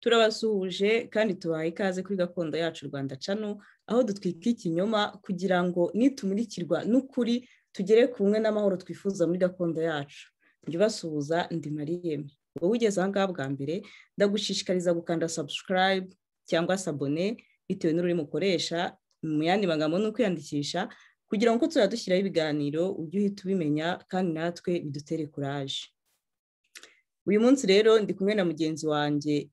turabasuhuje kandi tubaye ikaze kuri gakondo yacu rwanda cano aho dutwika ikinyoma kugira ngo nitumurikirwa n'ukuri tugere kumwe n'amahoro twifuza muri gakondo yacu njye ubasuhuza ndi mariyeme wowe ugeze aha ngaha bwa mbere ndagushishikariza gukanda sabusikarayibu cyangwa sabone bitewe n'ururimi ukoresha mu yandi magambo ni ukwiyandikisha kugira ngo tuzajya dushyiraho ibiganiro ujye uhita ubimenya kandi natwe bidutere kuraje uyu munsi rero ndi kumwe na mugenzi wanjye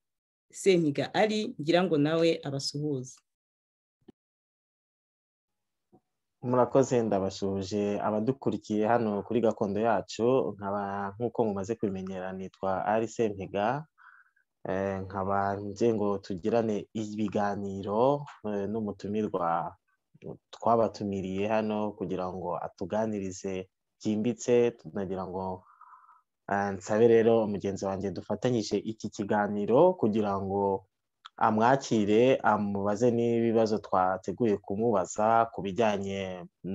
senkiga ari ngira ngo nawe abasuhuze murakoze ndabasuhuje abadukurikiye hano kuri gakondo yacu nkaba nk'uko mumaze kubimenyera nitwa ari senkiga nkaba ngira ngo tugirane ibiganiro n'umutumirwa twabatumiriye hano kugira ngo atuganirize byimbitse tunagira ngo nsabe rero mugenzi wanjye dufatanyije iki kiganiro kugira ngo amwakire amubaze n'ibibazo twateguye kumubaza ku bijyanye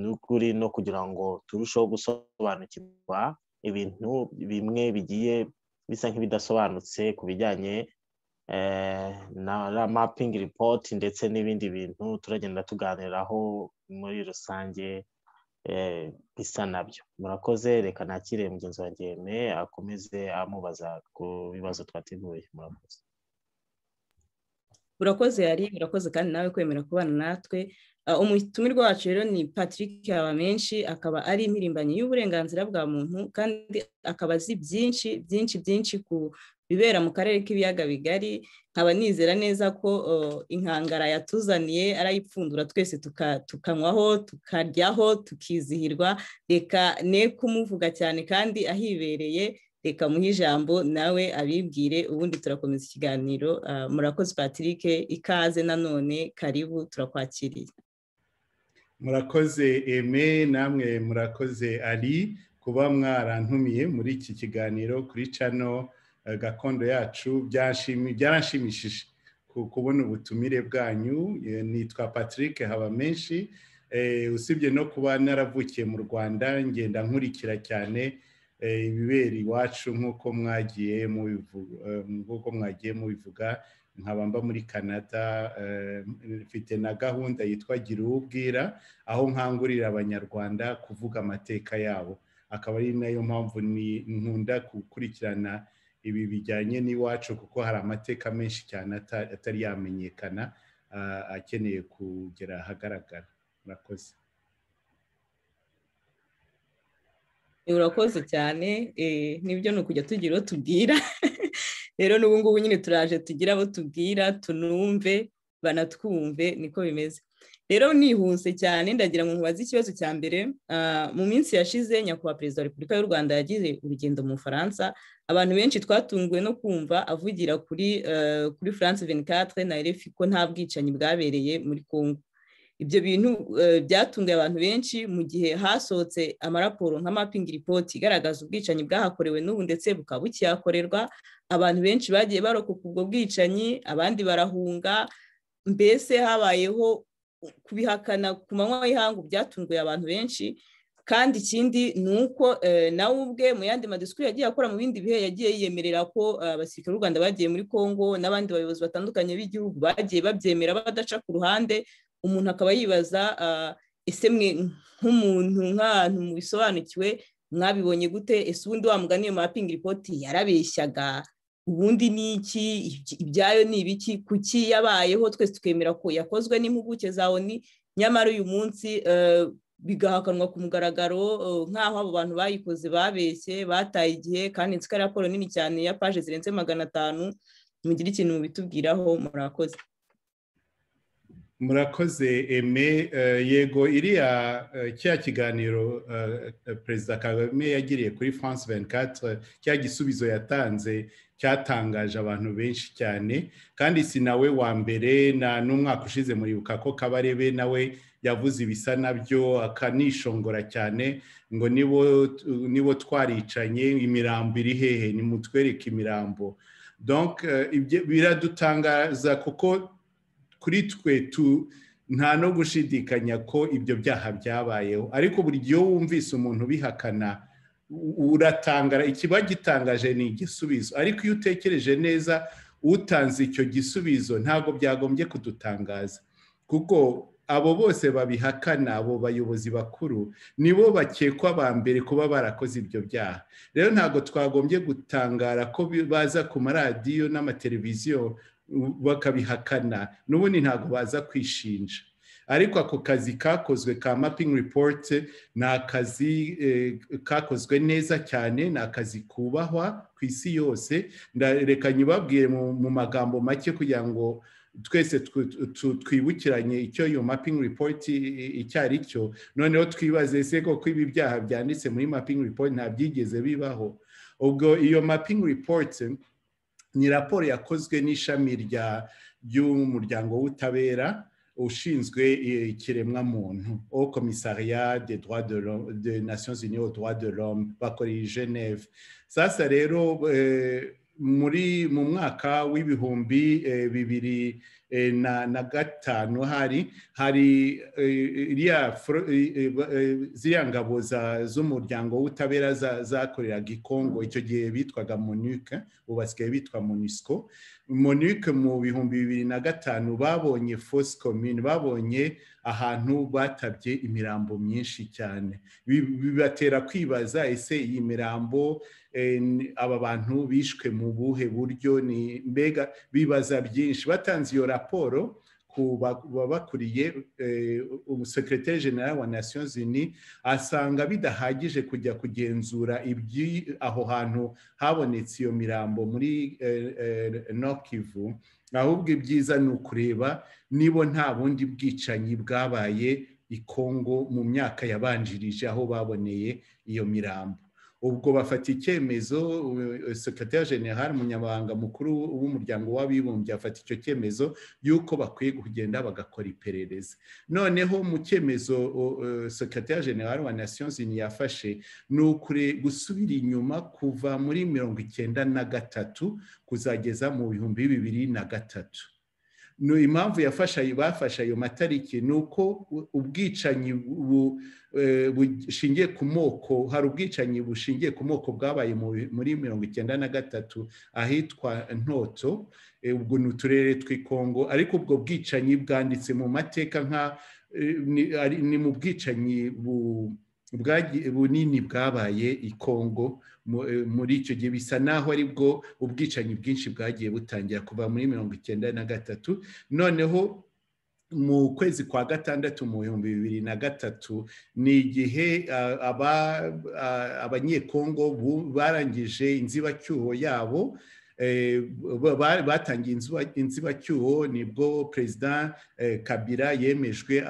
n'ukuri no kugira ngo turusheho gusobanukirwa ibintu bimwe bigiye bisa nk'ibidasobanutse ku bijyanye na mapingi ripoti ndetse n'ibindi bintu turagenda tuganiraho muri rusange bisa nabyo murakoze reka nakire mugenzi wa ngeme akomeze amubaza ku bibazo twateguye murakoze urakoze yari urakoze kandi nawe kwemera kubana natwe umutumirwa wacu rero ni patrick habamenshi akaba ari impirimbanyi y'uburenganzira bwa muntu kandi akaba azi byinshi byinshi byinshi ku bibera mu karere k'ibiyaga bigari nkaba nizera neza ko inkangara yatuzaniye arayipfundura twese tukanywaho tukaryaho tukizihirwa reka ne kumuvuga cyane kandi ahibereye reka muhe ijambo nawe abibwire ubundi turakomeza ikiganiro murakoze patrick ikaze nanone karibu turakwakiriye murakoze eme namwe murakoze ari kuba mwarantumiye muri iki kiganiro kuri cano gakondo yacu byaranshimishije kubona ubutumire bwanyu nitwa patrick haba menshi usibye no kuba naravukiye mu rwanda ngenda nkurikira cyane ibibera iwacu nk'uko mwagiye nk'uko mwagiye mubivuga nkaba mba muri canada mfite na gahunda yitwa gira ubwira aho nkangurira abanyarwanda kuvuga amateka yabo akaba ari nayo mpamvu nkunda gukurikirana ibi bijyanye n'iwacu kuko hari amateka menshi cyane atari yamenyekana akeneye kugera ahagaragara murakoze urakoze cyane nibyo ni ukujya tugira uwo tubwira rero n'ubu ngubu nyine turaje tugira abo tubwira tunumve banatwumve niko bimeze rero nihuse cyane ndagira ngo mubaze ikibazo cya mbere mu minsi yashize nyakubahwa perezida wa repubulika y'u rwanda yagize urugendo mu bufaransa abantu benshi twatunguwe no kumva avugira kuri kuri france venikatire na refi ko nta bwicanyi bwabereye muri congo ibyo bintu byatunguye abantu benshi mu gihe hasohotse amaraporo nka mapingi ripoti igaragaza ubwicanyi bwahakorewe n'ubu ndetse bukaba bukihakorerwa abantu benshi bagiye barokoka ubwo bwicanyi abandi barahunga mbese habayeho kubihakana ku manywa y'ihangu byatunguye abantu benshi kandi ikindi ni uko nawe ubwe mu yandi madisikuru yagiye akora mu bindi bihe yagiye yiyemerera ko abasirikare b'u rwanda bagiye muri congo n'abandi bayobozi batandukanye b'igihugu bagiye babyemera badaca ku ruhande umuntu akaba yibaza ese mwe nk'umuntu nk'ahantu bisobanukiwe mwabibonye gute ese ubundi wamugana iyo mapingi ripoti yarabeshyaga ubundi ni iki ibyayo ni ibiki kuki yabayeho twese tukemera ko yakozwe n'impuguke za oni nyamara uyu munsi bigahakanwa ku mugaragaro nk'aho abo bantu bayikoze babeshye bataye igihe kandi nzi ko ari raporo nini cyane ya paje zirenze magana atanu mugire ikintu mubitubwiraho murakoze murakoze eme yego iriya cya kiganiro perezida kagame yagiriye kuri france venkatire cya gisubizo yatanze cyatangaje abantu benshi cyane kandi si nawe wa mbere na n'umwaka ushize muribuka ko kabarebe nawe yavuze ibisa nabyo akanishongora cyane ngo nibo twaricanye imirambo iri hehe nimutwereke imirambo biradutangaza kuko kuri twe nta no gushidikanya ko ibyo byaha byabayeho ariko buri gihe wumvise umuntu ubihakana uratangara ikiba gitangaje ni igisubizo ariko iyo utekereje neza utanze icyo gisubizo ntabwo byagombye kudutangaza kuko abo bose babihakana abo bayobozi bakuru nibo bakekwa ba mbere kuba barakoze ibyo byaha rero ntabwo twagombye gutangara ko baza ku maradiyo n'amateleviziyo bakabihakana n'ubundi ntabwo baza kwishinja ariko ako kazi kakozwe ka mapping report ni akazi kakozwe neza cyane ni akazi kubahwa ku isi yose reka nyibabwire mu magambo make kugira ngo twese twibukiranye icyo iyo mapping report icyo ari cyo noneho twibaze se ko ibi byaha byanditse muri mapping report nta byigeze bibaho ubwo iyo mapping report ni raporo yakozwe n'ishami ry'umuryango w'ubutabera ushinzwe ikiremwamuntu au commissariat des droits de l'homme des nations unies aux droits de l'homme bakora iyi geneve sasa rero muri mu mwaka w'ibihumbi bibiri na gatanu hari hari ziriya ngabo z'umuryango w'ubutabera zakoreraga i kongo icyo gihe bitwaga monike ubu basigaye bitwa monisco monike mu bihumbi bibiri na gatanu babonye fosi komine babonye ahantu batabye imirambo myinshi cyane bibatera kwibaza ese iyi mirambo aba bantu bishwe mu buhe buryo ni mbega bibaza byinshi batanze iyo raporo babakuriye umusekreteri general wa nations unies asanga bidahagije kujya kugenzura aho hantu habonetse iyo mirambo muri nokivu ahubwo ibyiza ni ukureba niba nta bundi bwicanyi bwabaye i kongo mu myaka yabanjirije aho baboneye iyo mirambo ubwo bafata icyemezo sekateri general umunyamabanga mukuru w'umuryango w'abibumbye afata icyo cyemezo y'uko bakwiye kugenda bagakora iperereza noneho mu cyemezo sekateri general wa nations unies yafashe ni ukure gusubira inyuma kuva muri mirongo icyenda na gatatu kuzageza mu bihumbi bibiri na gatatu impamvu yafasha bafashe ayo matariki ni uko ubwicanyi bushingiye ku moko hari ubwicanyi bushingiye ku moko bwabaye muri mirongo icyenda na gatatu ahitwa ntoto ubwo ni uturere tw'i kongo ariko ubwo bwicanyi bwanditse mu mateka nka ni mu bwicanyi bunini bwabaye i kongo muri icyo gihe bisa naho aribwo ubwicanyi bwinshi bwagiye butangira kuva muri mirongo icyenda na gatatu noneho mu kwezi kwa gatandatu mu bihumbi bibiri na gatatu ni igihe abanyekongo barangije inzibacyuho yabo batangiye inzibacyuho nibwo perezida kabira yemejwe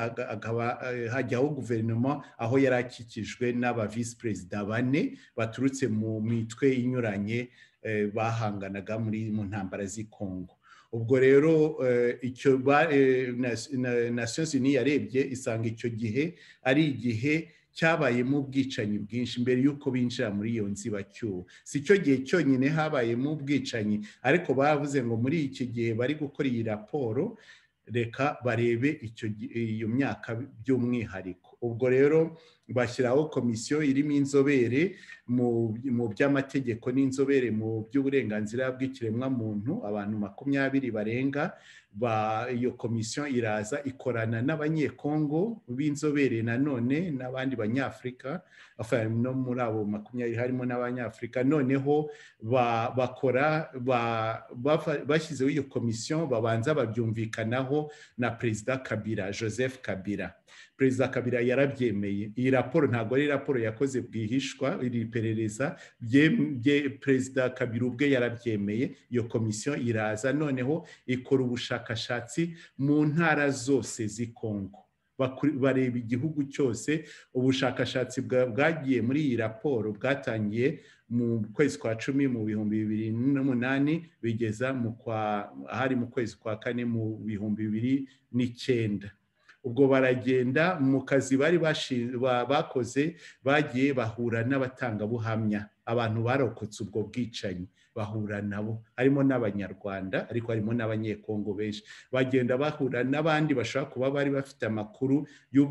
hajyaho guverinoma aho yari akikijwe n'aba visi perezida bane baturutse mu mitwe inyuranye bahanganaga mu ntambara z'i kongo ubwo rero icyo nations unies yarebye isanga icyo gihe ari igihe cyabayemo ubwicanyi bwinshi mbere y'uko binjira muri iyo nzibacyuho si cyo gihe cyonyine habayemo ubwicanyi ariko bavuze ngo muri iki gihe bari gukora iyi raporo reka barebe iyo myaka by'umwihariko ubwo rero bashyiraho komisiyo irimo inzobere mu by'amategeko n'inzobere mu by'uburenganzira bw'ikiremwamuntu abantu makumyabiri barenga iyo komisiyo iraza ikorana n'abanyekongo b'inzobere nanone n'abandi banyafurika no muri abo makumyabiri harimo n'abanyafurika noneho bakora bashyizeho iyo komisiyo babanza babyumvikanaho na perezida kabira joseph kabira perezida kabira yarabyemeye iyi raporo ntabwo ari raporo yakoze bwihishwa iri perereza perezida kabira ubwe yarabyemeye iyo komisiyo iraza noneho ikora ubushakashatsi mu ntara zose z'ikongo bareba igihugu cyose ubushakashatsi bwagiye muri iyi raporo bwatangiye mu kwezi kwa cumi mu bihumbi bibiri n'umunani bigeza ahari mu kwezi kwa kane mu bihumbi bibiri n'icyenda ubwo baragenda mu kazi bari bakoze bagiye bahura n'abatangabuhamya abantu barokotse ubwo bwicanyi bahura nabo harimo n'abanyarwanda ariko harimo n'abanyekongo benshi bagenda bahura n'abandi bashobora kuba bari bafite amakuru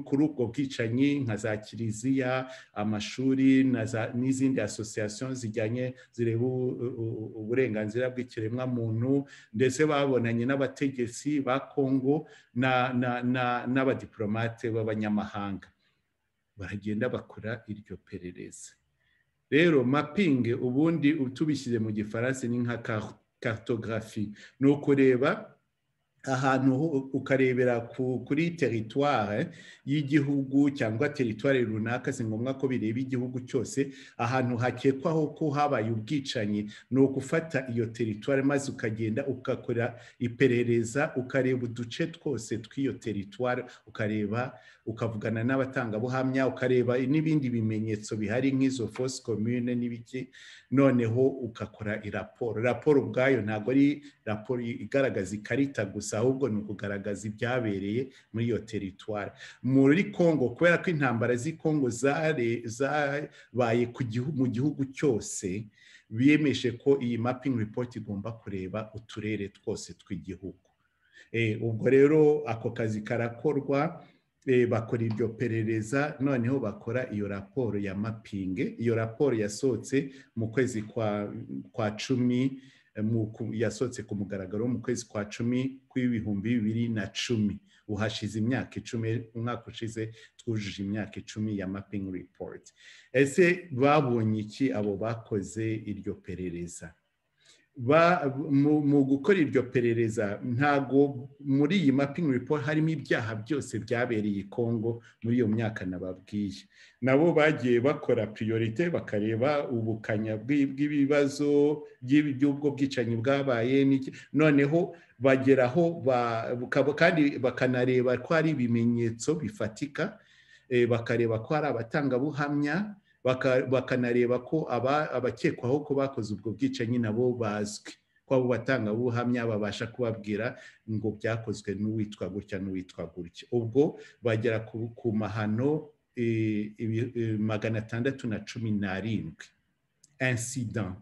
kuri ubwo bwicanyi nka za kiliziya amashuri n'izindi asosiyasiyo zijyanye zireba uburenganzira bw'ikiremwamuntu ndetse babonanye n'abategetsi ba kongo n'abadiporomate b'abanyamahanga baragenda bakora iryo perereza rero mapingi ubundi tubishyize mu gifaransa ni nka karutogarafi ni ukureba ahantu ukarebera kuri teritware y'igihugu cyangwa teritware runaka si ngombwa ko bireba igihugu cyose ahantu hakekwaho ko habaye ubwicanyi ni ugufata iyo teritware maze ukagenda ugakora iperereza ukareba uduce twose tw'iyo teritware ukareba ukavugana n'abatangabuhamya ukareba n'ibindi bimenyetso bihari nk'izo fosi komune n'ibiki noneho ugakora iraporo raporo ubwayo ntabwo ari raporo igaragaza ikarita gusa ahubwo ni ukugaragaza ibyabereye muri iyo teritwari muri kongo kubera ko intambara z'i kongo zabaye mu gihugu cyose biyemeje ko iyi mapingi ripoti igomba kureba uturere twose tw'igihugu ubwo rero ako kazi karakorwa bakora iryo perereza noneho bakora iyo raporo ya mapingi iyo raporo yasohotse mu kwezi kwa cumi yasohotse ku mugaragaro mu kwezi kwa cumi kw'ibihumbi bibiri na cumi uhashize imyaka icumi umwaka ushize twujuje imyaka icumi ya mapingi ripoti ese babonye iki abo bakoze iryo perereza mu gukora iryo perereza ntago muri iyi mapingi report harimo ibyaha byose byabereye i kongo muri iyo myaka nababwiye nabo bagiye bakora priorite bakareba ubukanya bw'ibibazo by'ubwo bwicanyi bwabaye noneho bageraho kandi bakanareba ko hari ibimenyetso bifatika bakareba ko hari abatangabuhamya bakanareba ko abakekwaho ko bakoze ubwo bwicanyi nabo bazwi ko abo batangabuhamya babasha kubabwira ngo byakozwe n'uwitwa gutya n'uwitwa gutya ubwo bagera ku mahano magana atandatu na cumi n'arindwi insidan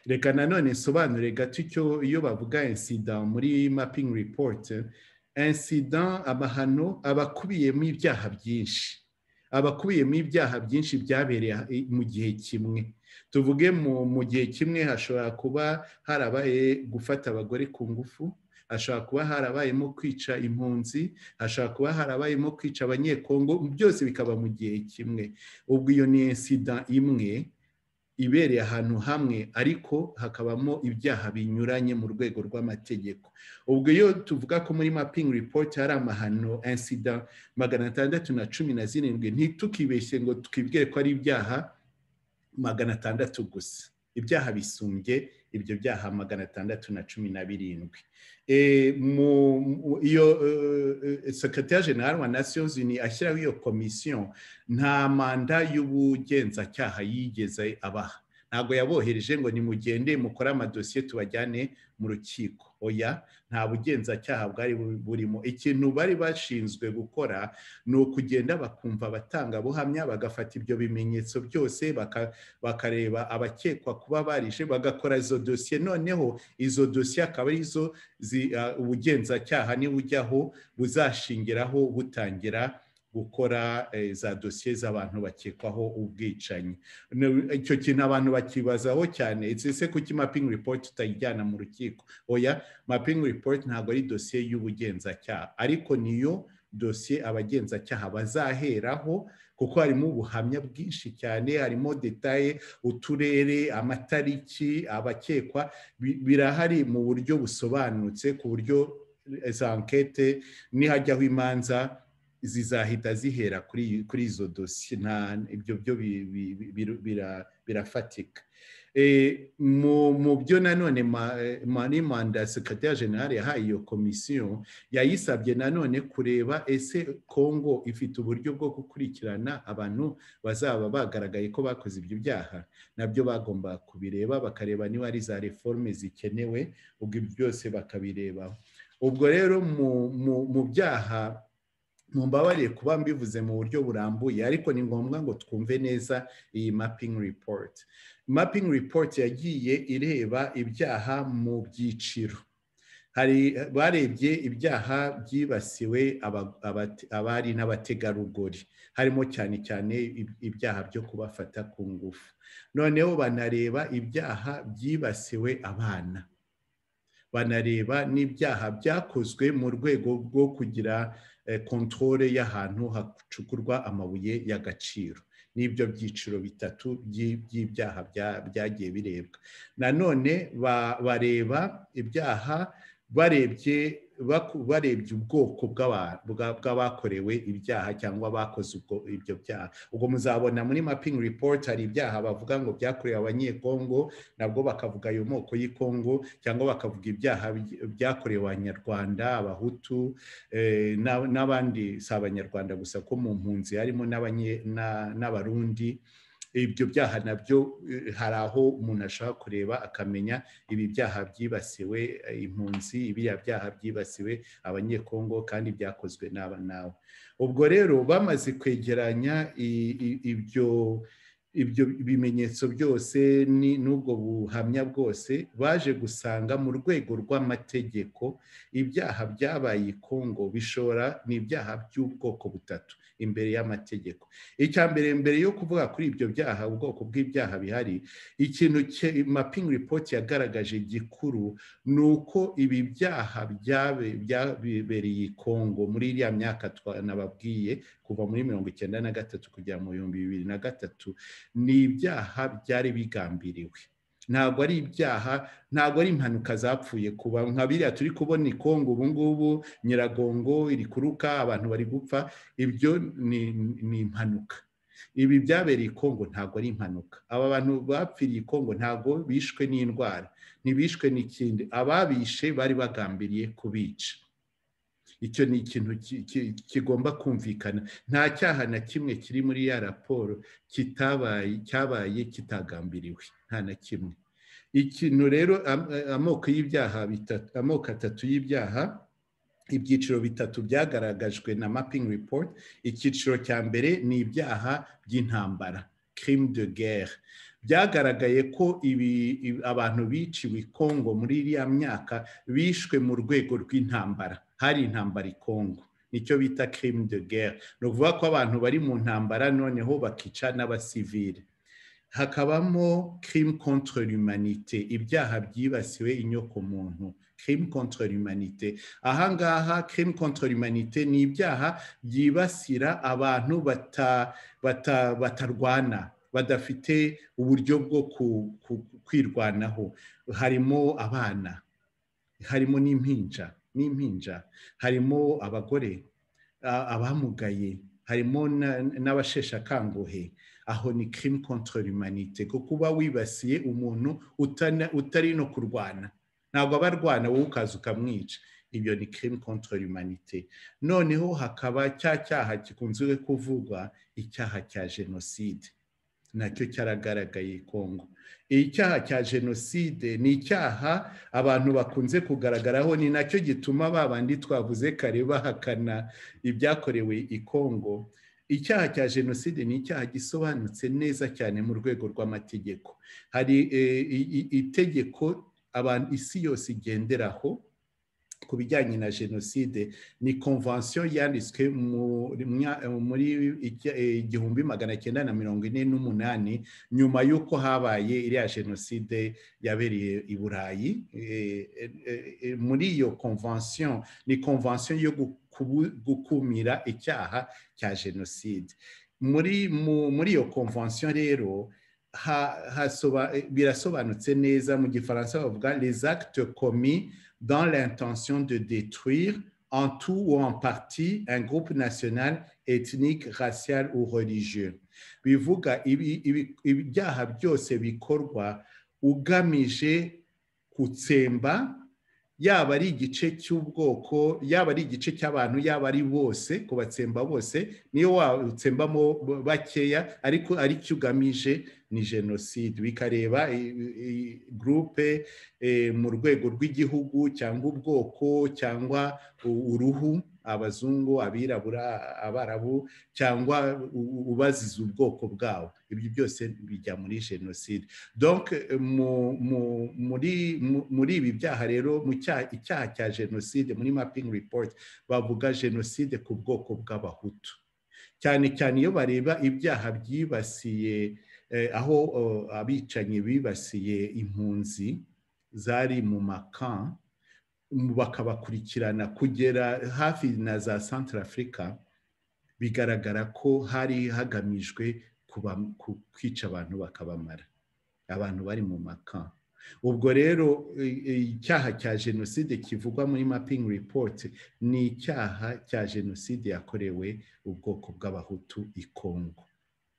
reka nanone nsobanure gato icyo iyo bavuga insidan muri mapingi ripoti insidan amahano aba akubiyemo ibyaha byinshi abakubiyemo ibyaha byinshi byabereye mu gihe kimwe tuvuge mu gihe kimwe hashobora kuba harabaye gufata abagore ku ngufu hashobora kuba harabayemo kwica impunzi hashobora kuba harabayemo kwica abanyekongo byose bikaba mu gihe kimwe ubwo iyo ni insida imwe ibereye ahantu hamwe ariko hakabamo ibyaha binyuranye mu rwego rw'amategeko ubwo iyo tuvuga ko muri mapingi ripoti hari amahano insida magana atandatu na cumi na zirindwi ntitukibeshye ngo twibwire ko ari ibyaha magana atandatu gusa ibyaha bisumbye ibyo byaha magana atandatu na cumi na birindwi iyo sekretari generale wa nasiyo zini ashyiraho iyo komisiyo nta manda y'ubugenzacyaha yigeze abaha ntabwo yabohereje ngo nimugende mukore amadosiye tubajyane mu rukiko oya nta bugenzacyaha bwari burimo ikintu bari bashinzwe gukora ni ukugenda bakumva abatangabuhamya bagafata ibyo bimenyetso byose bakareba abakekwa kuba barije bagakora izo dosiye noneho izo dosiye akaba arizo ubugenzacyaha nibujyaho buzashingiraho butangira gukora za dosiye z'abantu bakekwaho ubwicanyi icyo kintu abantu bakibazaho cyane ese kuki mapingi ripoti tutayijyana mu rukiko oya mapingi ripoti ntabwo ari dosiye y'ubugenzacyaha ariko niyo dosiye abagenzacyaha bazaheraho kuko harimo ubuhamya bwinshi cyane harimo detaye uturere amatariki abakekwa birahari mu buryo busobanutse ku buryo za nkete nihajyaho imanza zizahita zihera kuri izo dosiye ibyo byo birafatika mu byo nanone mani manda sekateri generale yahaye iyo komisiyo yayisabye nanone kureba ese kongo ifite uburyo bwo gukurikirana abantu bazaba bagaragaye ko bakoze ibyo byaha nabyo bagomba kubireba bakareba niba ari za reforme zikenewe ubwo byose bakabirebaho ubwo rero mu byaha mumbabarire kuba mbivuze mu buryo burambuye ariko ni ngombwa ngo twumve neza iyi mapping report mapping report yagiye ireba ibyaha mu byiciro hari barebye ibyaha byibasiwe abari n'abategarugori harimo cyane cyane ibyaha byo kubafata ku ngufu noneho banareba ibyaha byibasiwe abana banareba n'ibyaha byakozwe mu rwego rwo kugira kontorore y'ahantu hacukurwa amabuye y'agaciro n'ibyo byiciro bitatu by'ibyaha byagiye birebwa nanone bareba ibyaha barebye barebye ubwoko bw'abakorewe ibyaha cyangwa bakoze ibyo byaha ubwo muzabona muri mapping report hari ibyaha bavuga ngo byakorewe abanyekongo nabwo bakavuga ayo moko y'ikongo cyangwa bakavuga ibyaha byakorewe abanyarwanda abahutu n'abandi si abanyarwanda gusa ko mu mpunzi harimo n'abarundi ibyo byaha nabyo hari aho umuntu ashaka kureba akamenya ibi byaha byibasiwe impunzi ibiriya byaha byibasiwe abanyekongo kandi byakozwe n'aba nawe ubwo rero bamaze kwegeranya ibyo ibyo bimenyetso byose n'ubwo buhamya bwose baje gusanga mu rwego rw'amategeko ibyaha byabaye i kongo bishobora ni ibyaha by'ubwoko butatu imbere y'amategeko icya mbere mbere yo kuvuga kuri ibyo byaha ubwoko bw'ibyaha bihari ikintu mapingi ripoti yagaragaje gikuru ni uko ibi byaha byabereye i kongo muri iriya myaka nababwiye kuva muri mirongo icyenda na gatatu kugera mu bihumbi bibiri na gatatu ni ibyaha byari bigambiriwe ntabwo ari ibyaha ntabwo ari impanuka zapfuye kuba nka biriya turi kubona ikongo ubu ngubu nyiragongo iri kuruka abantu bari gupfa ibyo ni impanuka ibi byabereye ikongo ntabwo ari impanuka aba bantu bapfiriye ikongo ntabwo bishwe n'indwara ntibishwe n'ikindi ababishe bari bagambiriye kubica icyo ni ikintu kigomba kumvikana nta cyaha na kimwe kiri muri ya raporo kitabaye cyabaye kitagambiriwe nta na kimwe ikintu rero amoko y'ibyaha bitatu amoko atatu y'ibyaha ibyiciro bitatu byagaragajwe na mapping report icyiciro cya mbere ni ibyaha by'intambara crime de guerre byagaragaye ko ibi abantu biciwe i kongo muri iriya myaka bishwe mu rwego rw'intambara hari intambara ikongo nicyo bita crime de guerre ni ukuvuga ko abantu bari mu ntambara noneho bakica n'abasivile hakabamo crime contre l'humanité ibyaha byibasiwe inyokomuntu crime contre l'humanité ahangaha crime contre l'humanité ni ibyaha byibasira abantu batarwana badafite uburyo bwo kwirwanaho harimo abana harimo n'impinja n'impinja harimo abagore abamugaye harimo n'abasheshakanguhe aho ni crime contre l'humanité kuko uba wibasiye umuntu utari no kurwana ntabwo aba arwana wowe ukaza ukamwica ibyo ni crime contre l'humanité noneho hakaba cya cyaha gikunzwe kuvugwa icyaha cya jenoside nacyo cyaragaragaye kongo icyaha cya jenoside ni icyaha abantu bakunze kugaragaraho ni nacyo gituma babandi twavuze kare bahakana ibyakorewe i kongo icyaha cya jenoside ni icyaha gisobanutse neza cyane mu rwego rw'amategeko hari itegeko abantu isi yose igenderaho ku bijyanye na jenoside ni konvansiyo yanditswe muri igihumbi magana cyenda na mirongo ine n'umunani nyuma y'uko habaye iriya jenoside yabereye i burayi muri iyo konvansiyo ni konvansiyo yo gukumira icyaha cya jenoside muri iyo konvansiyo rero birasobanutse neza mu gifaransa bavuga les actes commis dans l'intention de détruire en tout ou en partie un groupe national, ethnique, racial ou religieux. bivuga ibyaha byose bikorwa ugamije gutsemba yaba ari igice cy'ubwoko yaba ari igice cy'abantu yaba ari bose kubatsemba bose niyo watsembamo bakeya ariko aricyo ugamije ni jenoside bikareba gurupe mu rwego rw'igihugu cyangwa ubwoko cyangwa uruhu abazungu abirabura abarabu cyangwa ubaziza ubwoko bwabo ibyo byose bijya muri jenoside muri ibi byaha rero mu icyaha cya jenoside muri mapingi ripoti bavuga jenoside ku bwoko bw'abahutu cyane cyane iyo bareba ibyaha byibasiye aho abicanyi bibasiye impunzi zari mu makan bakabakurikirana kugera hafi na za santara afurika bigaragara ko hari hagamijwe kwica abantu bakabamara abantu bari mu makan ubwo rero icyaha cya jenoside kivugwa muri mapingi ripoti ni icyaha cya jenoside yakorewe ubwoko bw'abahutu i kongo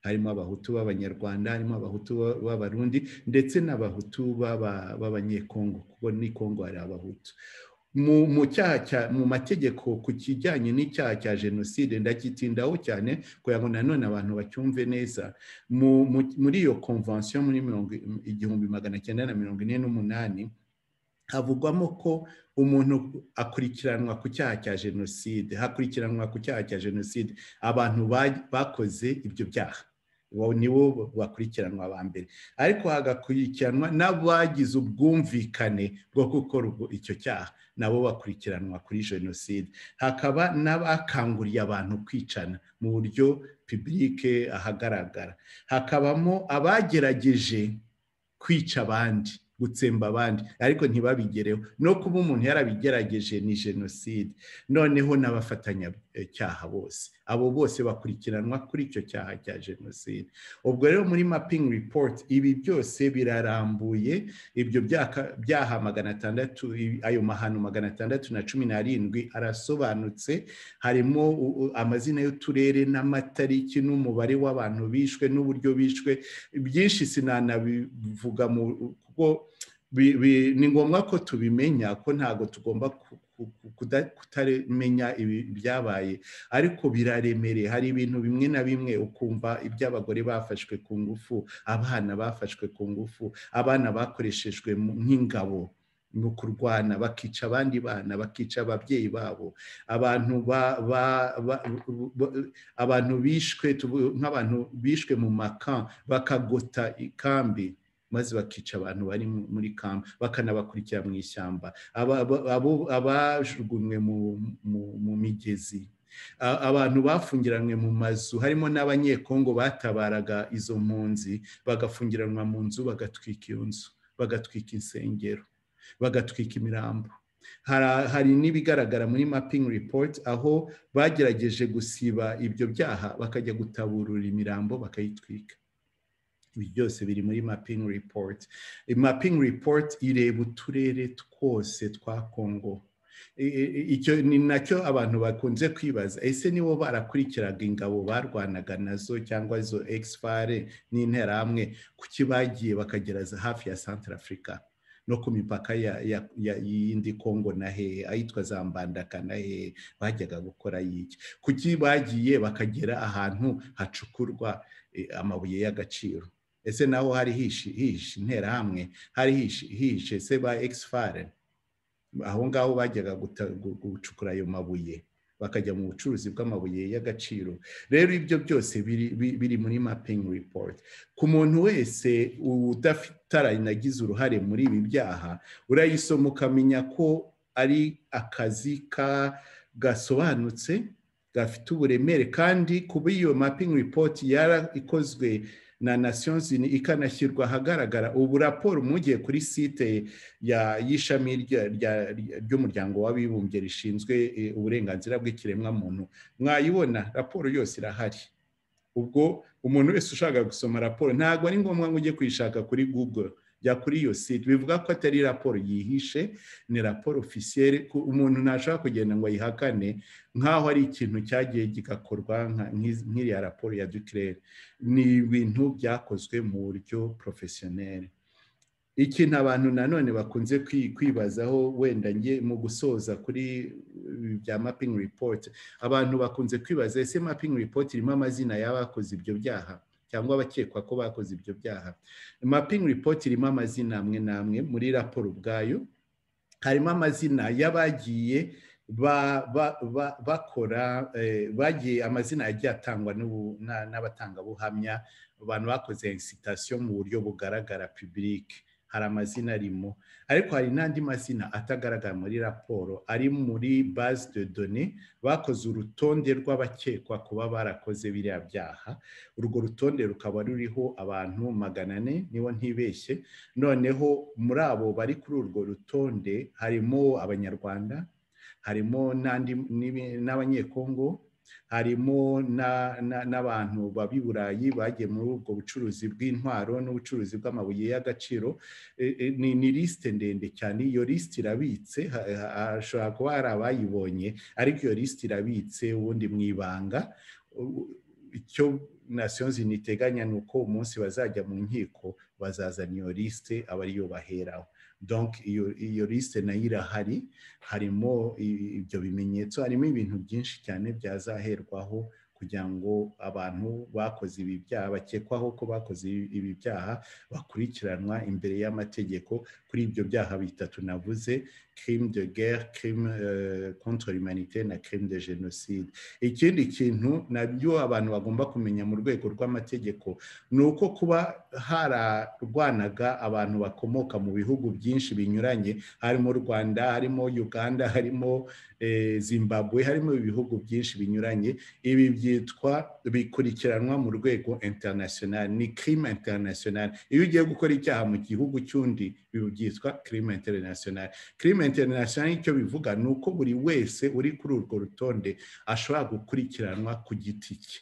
harimo abahutu b'abanyarwanda harimo abahutu b'abarundi ndetse n'abahutu b'abanyekongo kuko ni kongo hari abahutu mu cyaha mu mategeko ku kijyanye n'icyaha cya jenoside ndagitindaho cyane kugira ngo nanone abantu bacyumve neza muri iyo konvansiyo muri igihumbi magana cyenda na mirongo ine n'umunani havugwamo ko umuntu akurikiranwa ku cyaha cya jenoside hakurikiranwa ku cyaha cya jenoside abantu bakoze ibyo byaha nibo bakurikiranwa ba mbere ariko hagakurikiranwa n'abagize ubwumvikane bwo gukora icyo cyaha nabo bakurikiranwa kuri jenoside hakaba n'abakanguriye abantu kwicana mu buryo pibulike ahagaragara hakabamo abagerageje kwica abandi gutsemba abandi ariko ntibabigereho no kuba umuntu yarabigerageje ni jenoside noneho n'abafatanyacyaha bose abo bose bakurikiranwa kuri icyo cyaha cya jenoside ubwo rero muri mapingi ripoti ibi byose birarambuye ibyo byaha magana atandatu ayo mahano magana atandatu na cumi n'arindwi arasobanutse harimo amazina y'uturere n'amatariki n'umubare w'abantu bishwe n'uburyo bishwe byinshi sinanabivuga mu ni ngombwa ko tubimenya ko ntabwo tugomba kutamenya ibyabaye ariko biraremereye hari ibintu bimwe na bimwe ukumva iby'abagore bafashwe ku ngufu abana bafashwe ku ngufu abana bakoreshejwe nk'ingabo mu kurwana bakica abandi bana bakica ababyeyi babo abantu abantu bishwe nk'abantu bishwe mu maka bakagota ikambi maze bakica abantu bari muri kampa bakanabakurikira mu ishyamba abajugunywe mu migezi abantu bafungiranwe mu mazu harimo n'abanyekongo batabaraga izo mpunzi bagafungiranwa mu nzu bagatwika iyo nzu bagatwika insengero bagatwika imirambo hari n'ibigaragara muri mapingi ripoti aho bagerageje gusiba ibyo byaha bakajya gutaburura imirambo bakayitwika ibi byose biri muri mapingi ripoti mapingi ripoti ireba uturere twose twa kongo icyo ni nacyo abantu bakunze kwibaza ese nibo barakurikiraga ingabo barwanaga nazo cyangwa izo egisifare n'interahamwe kuki bagiye bakagereza hafi ya santara afurika no ku mipaka y'indi kongo na hehe ahitwa za mbandaka na hehe bajyaga gukora y'iki kuki bagiye bakagera ahantu hacukurwa amabuye y'agaciro ese naho hari hihishe interahamwe hari hihishe se ba egisifare aho ngaho bajyaga gucukura ayo mabuye bakajya mu bucuruzi bw'amabuye y'agaciro rero ibyo byose biri muri mapingi ripoti ku muntu wese utaranagize uruhare muri ibi byaha urayisoma ukamenya ko ari akazi gasobanutse gafite uburemere kandi kuba iyo mapingi ripoti yarakozwe na nasiyozi ikanashyirwa ahagaragara ubu raporo mugiye kuri site y'ishami ry'umuryango w'abibumbye rishinzwe uburenganzira bw'ikiremwamuntu mwayibona raporo yose irahari ubwo umuntu wese ushaka gusoma raporo ntabwo ari ngombwa ngo ujye kuyishaka kuri google jya kuri iyo site bivuga ko atari raporo yihishe ni raporo ofisiyeri umuntu ntashobora kugenda ngo ayihakane nk'aho ari ikintu cyagiye gigakorwa nk'iriya raporo ya dukirere ni ibintu byakozwe mu buryo porofesiyoneri ikintu abantu nanone bakunze kwibazaho wenda njye mu gusoza kuri bya mapingi ripoti abantu bakunze kwibaza ese mapingi ripoti irimo amazina y'abakoze ibyo byaha cyangwa abakekwa ko bakoze ibyo byaha mapping report irimo amazina amwe n'amwe muri raporo ubwayo harimo amazina y'abagiye bakora bagiye amazina yagiye atangwa n'abatangabuhamya abantu bakoze insitasiyo mu buryo bugaragara pibulike hari amazina arimo ariko hari n'andi mazina atagaragara muri raporo ari muri base de done bakoze urutonde rw'abakekwa kuba barakoze biriya byaha urwo rutonde rukaba ruriho abantu magana ane niba ntibeshye noneho muri abo bari kuri urwo rutonde harimo abanyarwanda harimo n'abanyekongo harimo n'abantu b'ab'i burayi bagiye muri ubwo bucuruzi bw'intwaro n'ubucuruzi bw'amabuye y'agaciro ni lisite ndende cyane iyo lisite irabitse hashobora kuba hari abayibonye ariko iyo lisite irabitse ubundi mu ibanga icyo nasiyo niteganya ni uko umunsi bazajya mu nkiko bazazana iyo lisite aba ariyo baheraho donk iyo lisite nayo irahari harimo ibyo bimenyetso harimo ibintu byinshi cyane byazaherwaho kugira ngo abantu bakoze ibi byaha bakekwaho ko bakoze ibi byaha bakurikiranwa imbere y'amategeko kuri ibyo byaha bitatu navuze crime de guerre crime contre l'humanité na crime de genocide ikindi kintu nabyo abantu bagomba kumenya mu rwego rw'amategeko ni uko kuba hararwanaga abantu bakomoka mu bihugu byinshi binyuranye harimo rwanda harimo uganda harimo zimbabwe harimo ibihugu byinshi binyuranye ibi byitwa bikurikiranwa mu rwego international ni crime international iyo ugiye gukora icyaha mu gihugu cy'undi byitwa crime international crime international icyo bivuga ni uko buri wese uri kuri urwo rutonde ashobora gukurikiranwa ku giti cye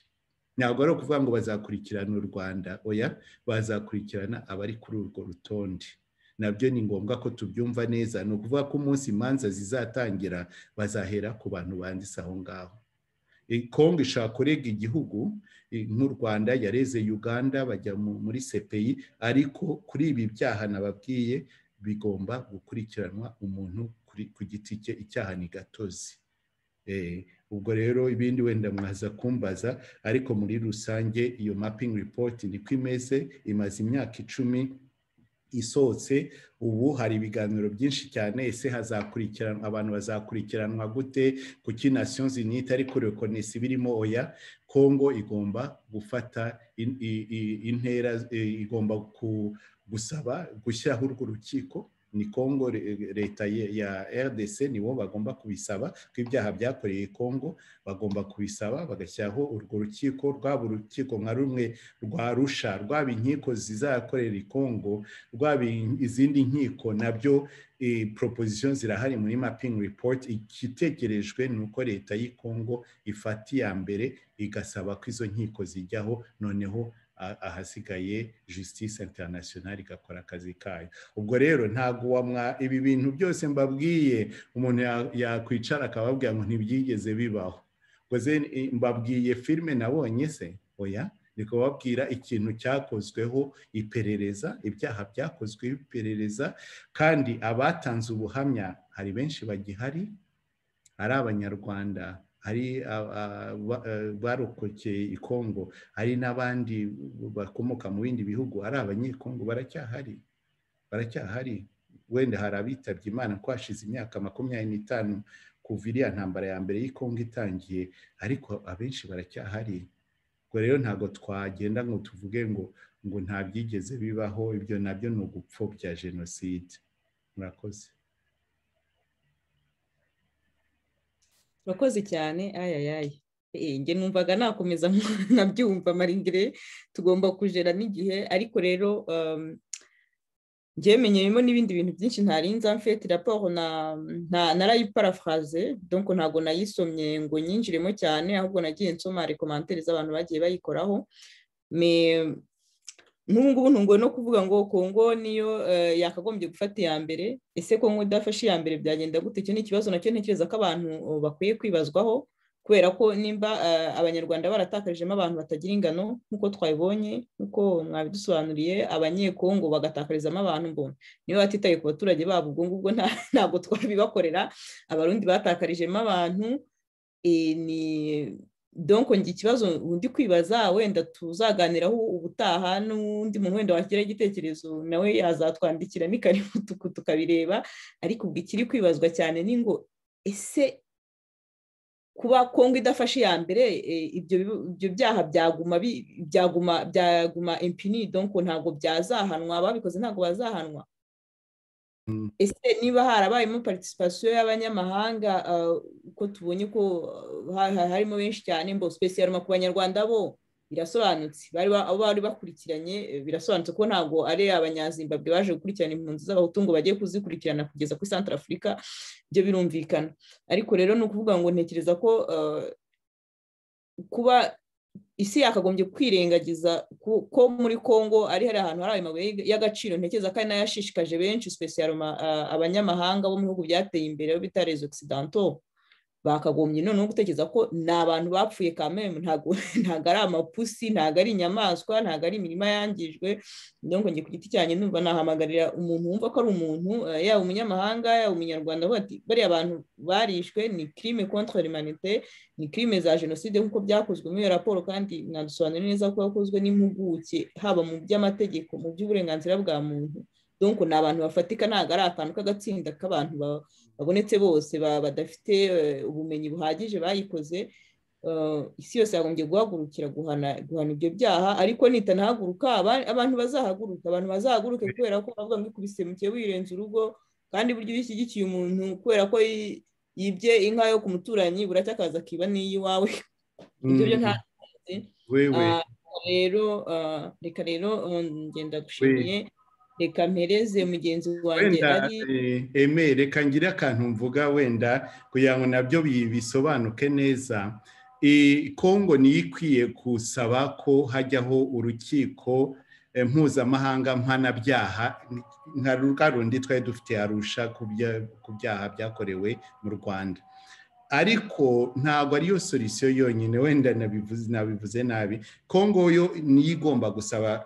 ntabwo ari ukuvuga ngo bazakurikirana u rwanda oya bazakurikirana abari kuri urwo rutonde nabyo ni ngombwa ko tubyumva neza ni ukuvuga ko umunsi imanza zizatangira bazahera ku bantu banditse aho ngaho kongo ishobora kurega igihugu nk'u rwanda yareze uganda bajya muri sepeyi ariko kuri ibi byaha nababwiye bigomba gukurikiranwa umuntu ku giti cye icyaha ni gatozi ubwo rero ibindi wenda mwaza kumbaza ariko muri rusange iyo mapping report niko imeze imaze imyaka icumi isohotse ubu hari ibiganiro byinshi cyane ese hazakurikiranwa abantu bazakurikiranwa gute kuki nasiyo zinita ariko rekonesi birimo oya kongo igomba gufata intera igomba ku gusaba gushyiraho urwo rukiko ni kongo leta ya rdc nibo bagomba kubisaba ko ibyaha byakoreye kongo bagomba kubisaba bagashyiraho urwo rukiko rwaba urukiko nka rumwe rwa rusha rwaba inkiko zizakorera i kongo rwaba izindi nkiko nabyo proposition zirahari muri mapping report igitegerejwe ni uko leta y'i kongo ifata iya mbere igasaba ko izo nkiko zijyaho noneho ahasigaye justice international igakora akazi kayo ubwo rero ntabwo wamwa ibi bintu byose mbabwiye umuntu yakwicara akababwira ngo ntibyigeze bibaho mbabwiye filime nabonye se oya ni kubabwira ikintu cyakozweho iperereza ibyaha byakozweho iperereza kandi abatanze ubuhamya hari benshi bagihari ari abanyarwanda hari barokokeye i kongo hari n'abandi bakomoka mu bindi bihugu ari abanyekongo baracyahari baracyahari wenda hari abitabye imana ko hashize imyaka makumyabiri n'itanu kuva iriya ntambara ya mbere y'Ikongo itangiye ariko abenshi baracyahari ubwo rero ntabwo twagenda ngo tuvuge ngo ngo nta byigeze bibaho ibyo nabyo ni ugupfobya jenoside murakoze urakoze cyane ayayaye njye numvaga nakomeza nkabyumva marindire tugomba kujera n'igihe ariko rero ngemenyeyemo n'ibindi bintu byinshi ntarinza mfite raporo narayiparafraze donko ntabwo nayisomye ngo nyinjiremo cyane ahubwo nagiye nsoma rekomantere z'abantu bagiye bayikoraho n'ubu ngubu ntunguwe no kuvuga ngo kongo niyo yakagombye gufata iya mbere ese kongo idafashe iya mbere byagenda gute icyo ni ikibazo nacyo ntekereza ko abantu bakwiye kwibazwaho kubera ko nimba abanyarwanda baratakarijemo abantu batagira ingano nk'uko twabibonye nk'uko mwabidusobanuriye abanyekongo bagatakarizamo abantu mbona niba batitaye ku baturage babo ubwo ngubwo ntabwo twabibakorera abarundi batakarijemo abantu ni donko ngira ikibazo undi kwibaza wenda tuzaganiraho ubutaha n'undi muntu wenda wakira igitekerezo nawe yazatwandikira ni karimutuku tukabireba ariko ubwo ikiri kwibazwa cyane ni ngo ese kuba kongo idafashe iya mbere ibyo byaha byaguma byaguma byaguma impini donko ntabwo byazahanwa ababikoze ntabwo bazahanwa ese niba harabayemo participation y'abanyamahanga uko tubonye ko harimo benshi cyane mbo special ku banyarwanda bo birasobanutse abo bari bakurikiranye birasobanutse ko ntabwo ari abanyazimbabwe baje gukurikirana impunzi z'abahutu ngo bajye kuzikurikirana kugeza kuri santara afurika ibyo birumvikana ariko rero ni ukuvuga ngo ntekereza ko kuba isi yakagombye kwirengagiza ko muri congo ari hari ahantu hari ayo mabuye y'agaciro ntekereza ko ari nayo yashishikaje benshi specialoma abanyamahanga bo mu bihugu byateye imbere bo bita rezo occidental bakagombye noneho gutekereza ko ni abantu bapfuye kamembe ntabwo ari amapusi ntabwo ari inyamaswa ntabwo ari imirima yangijwe ngo njye ku giti cyanjye numva nahamagarira umuntu wumva ko ari umuntu yaba umunyamahanga yaba umunyarwanda bariya abantu barishwe ni kirime kontra humanite ni kirime za jenoside nk'uko byakozwe muri iyo raporo kandi mwadusobanurira neza ko yakozwe n'impuguke haba mu by'amategeko mu by'uburenganzira bwa muntu donko ni abantu bafatika ntabwo ari akantu k'agatsinda k'abantu babonetse bose badafite ubumenyi buhagije bayikoze isi yose yagombye guhagurukira guhana ibyo byaha ariko nitanahaguruka abantu bazahaguruka abantu bazahaguruke kubera ko bavuga ngo ikubise muke wirenze urugo kandi buryo iyo ushyigikiye umuntu kubera ko yibye inka yo ku muturanyi buracya akaza akiba n'iy'iwawe ibyo byo nta rero reka rero ngenda gushimiye reka mpereze mugenzi wanjye ari eme reka ngire akantu mvuga wenda kugira ngo nabyo bisobanuke neza kongo niyo ikwiye gusaba ko hajyaho urukiko mpuzamahanga mpanabyaha nka rundi twari dufite arusha ku byaha byakorewe mu rwanda ariko ntabwo ariyo solisiyo yonyine wenda nabivuze nabi kongo yo niyo igomba gusaba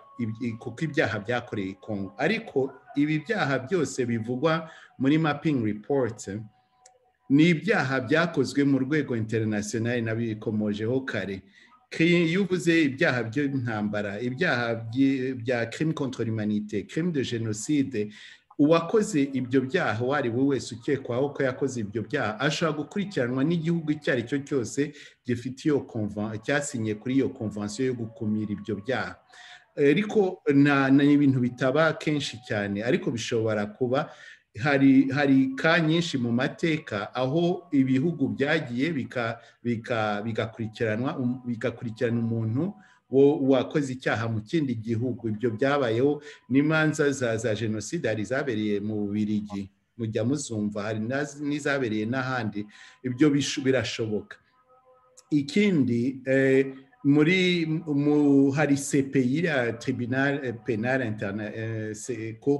kuko ibyaha byakoreye kongo ariko ibi byaha byose bivugwa muri mapingi ripoti ni ibyaha byakozwe mu rwego interinasiyonari nabikomojeho kare iyo uvuze ibyaha by'intambara ibyaha bya kirimi kontorori manite kirimi de jenoside uwakoze ibyo byaha uwo ari we wese ukekwaho ko yakoze ibyo byaha ashobora gukurikiranwa n'igihugu icyo ari cyo cyose gifite iyo cyasinye kuri iyo konvansiyo yo gukumira ibyo byaha ariko ni ibintu bitaba kenshi cyane ariko bishobora kuba hari hari ka nyinshi mu mateka aho ibihugu byagiye bigakurikiranwa bigakurikirana umuntu wakoze icyaha mu kindi gihugu ibyo byabayeho n'imanza za jenoside hari izabereye mu bubirigi mujya muzumva hari n'izabereye n'ahandi ibyo birashoboka ikindi muri hari sepeyi ya tribunal penale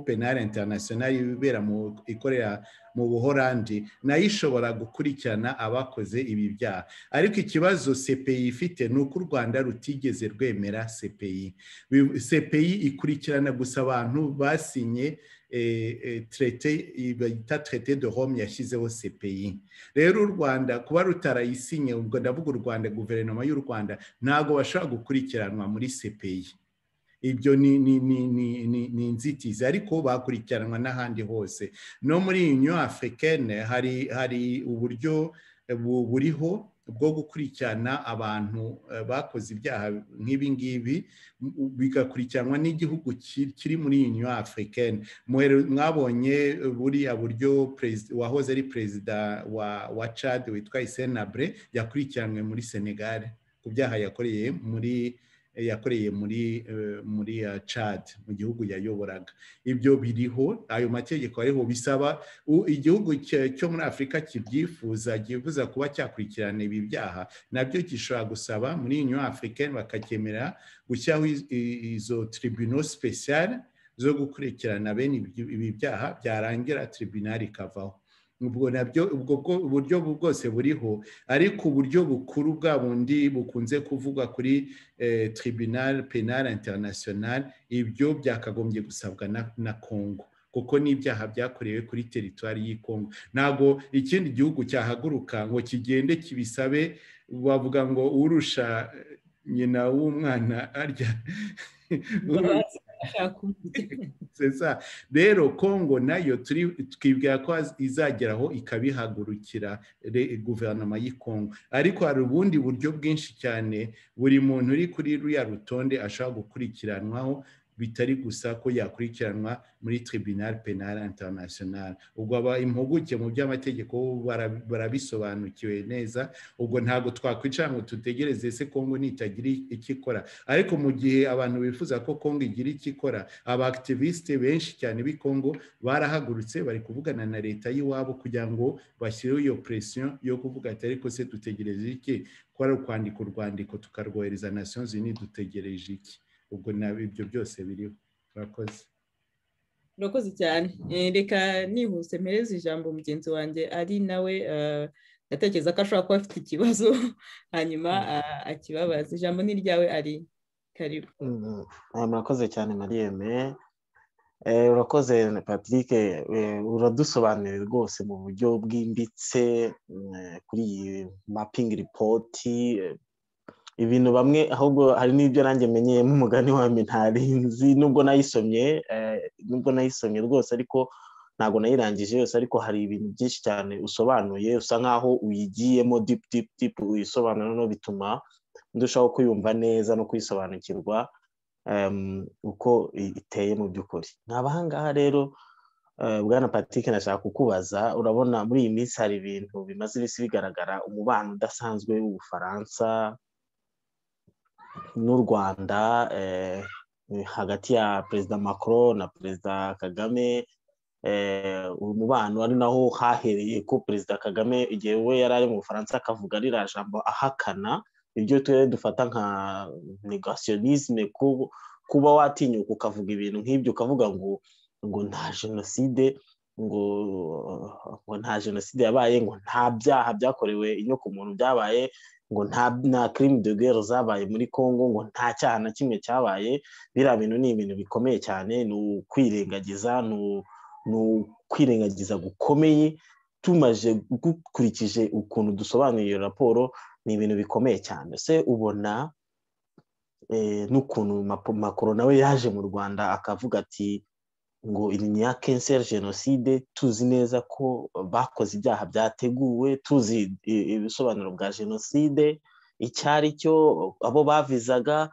penale international ibibera ikorera mu buhorandi nayo ishobora gukurikirana abakoze ibi byaha ariko ikibazo sepeyi ifite ni uko u rwanda rutigeze rwemera sepeyi sepeyi ikurikirana gusa abantu basinye trete bita trete de Rome yashyizeho CPI rero u Rwanda kuba rutarayisinye ubwo ndavuga u Rwanda guverinoma y'u Rwanda ntabwo bashobora gukurikiranwa muri CPI ibyo ni ni ni ni ni ni inzitizi ariko bakurikiranwa n'ahandi hose no muri Union Africaine hari hari uburyo buriho bwo gukurikirana abantu bakoze ibyaha nk'ibi ngibi bigakurikiranwa n'igihugu kiri muri iyi nyo afurikani mwabonye buriya buryo wahoze ari perezida wa cadi witwa isenabure yakurikiranwe muri senegare ku byaha yakoreye muri yakoreye muri muri cadi mu gihugu yayoboraga ibyo biriho ayo mategeko ariho bisaba igihugu cyo muri afurika kibyifuza kifuza kuba cyakurikirana ibi byaha nabyo gishobora gusaba muri iyi nyafurika bakagemera gushyiraho izo tribunal speciale zo gukurikirana bene ibi byaha byarangira tribunal ikavaho ubwo nabyo ubwo buryo bwose buriho ariko uburyo bukuru bwa bundi bukunze kuvuga kuri tribunal penal international ibyo byakagombye gusabwa na congo kuko n'ibyaha byakorewe kuri teritwari y'i kongo ntabwo ikindi gihugu cyahaguruka ngo kigende kibisabe bavuga ngo urusha nyina w'umwana arya rero kongo nayo twibwira ko izageraho ikabihagurukira guverinoma y'i kongo ariko hari ubundi buryo bwinshi cyane buri muntu uri kuri ruriya rutonde ashobora gukurikiranwaho bitari gusa ko yakurikiranwa muri tribunal penal international ubwo aba impuguke mu by'amategeko barabisobanukiwe neza ubwo ntabwo twakwicara ngo dutegereze ese kongo nitagira icyo ikora ariko mu gihe abantu bifuza ko kongo igira icyo ikora abakitiviste benshi cyane b'i kongo barahagurutse bari kuvugana na leta y'iwabo kugira ngo bashyireho iyo presiyo yo kuvuga ati ariko se dutegereze iki ko ari ukwandika urwandiko tukarwohereza nations unies dutegereje iki ubwo ibyo byose biriho murakoze murakoze cyane reka nihuse mpereze ijambo mugenzi wanjye ari nawe atekereza ko ashobora kuba afite ikibazo hanyuma akibabaza ijambo ni iryawe ari karibu murakoze cyane mariyeme urakoze patrick uradusobanurira rwose mu buryo bwimbitse kuri iyi mapingi ripoti ibintu bamwe ahubwo hari n'ibyo nanjye menyeyemo umugani wambi ntarinzi nubwo nayisomye nubwo nayisomye rwose ariko ntabwo nayirangije yose ariko hari ibintu byinshi cyane usobanuye usa nk'aho uyigiyemo dipu dipu dipu uyisobanura no bituma ndushaho kuyumva neza no kuyisobanukirwa uko iteye mu by'ukuri nkaba aha ngaha rero bwana patrick nashaka kukubaza urabona muri iyi minsi hari ibintu bimaze ibisi bigaragara umubano udasanzwe w'ubufaransa n'u rwanda hagati ya perezida macron na perezida kagame umubano ari naho hahereye ko perezida kagame igihe we yari ari mu bufaransa akavuga ririya jambo ahakana ibyo turere dufata nka negasiyonisme kuba watinyuka ukavuga ibintu nk'ibyo ukavuga ngo ngo nta jenoside ngo ngo nta jenoside yabaye ngo nta byaha byakorewe inyokomuntu byabaye ngo nta kirimi de guerre zabaye muri congo ngo nta cyaha na kimwe cyabaye biriya bintu ni ibintu bikomeye cyane ni ukwirengagiza ni ukwirengagiza gukomeye tumaje dukurikije ukuntu dusobanuye iyo raporo ni ibintu bikomeye cyane se ubona n'ukuntu makoro nawe yaje mu rwanda akavuga ati ngo iyi ni iya kenseri jenoside tuzi neza ko bakoze ibyaha byateguwe tuzi ibisobanuro bwa jenoside icyo ari cyo abo bavizaga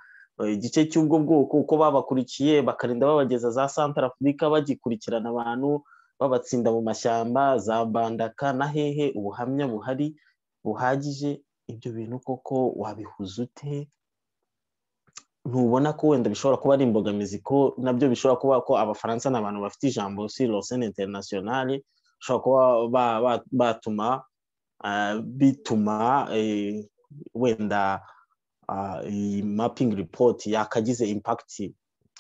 igice cy'ubwo bwoko uko babakurikiye bakarinda babageza za santara afurika bagikurikirana abantu babatsinda mu mashyamba za bandaka na hehe ubuhamya buhari buhagije ibyo bintu koko wabihuza ute ntubona ko wenda bishobora kuba ari imbogamizi ko nabyo bishobora kuba ko abafaransa ni abantu bafite ijambo si rosene interinasiyonari bashobora kuba batuma bituma wenda iyi mapingi ripoti yakagize impakiti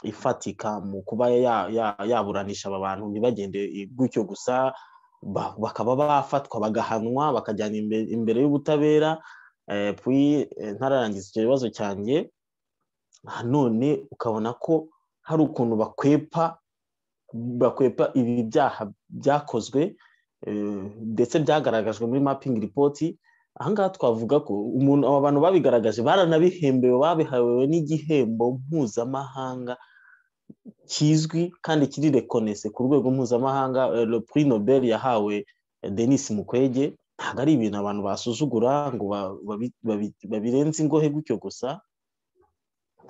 ifatika mu kuba yaburanisha aba bantu ntibagende gutyo gusa bakaba bafatwa bagahanwa bakajyana imbere y'ubutabera ntararangiza icyo kibazo cyanjye none ukabona ko hari ukuntu bakwepa bakwepa ibi byaha byakozwe ndetse byagaragajwe muri mapingi ripoti ahangaha twavuga ko umuntu aba bantu babigaragaje baranabihembewe babihawe n'igihembo mpuzamahanga kizwi kandi kiri rekonese ku rwego mpuzamahanga prix nobel yahawe denis mukwege ntabwo ari ibintu abantu basuzugura ngo babirenze ingohe gutyo gusa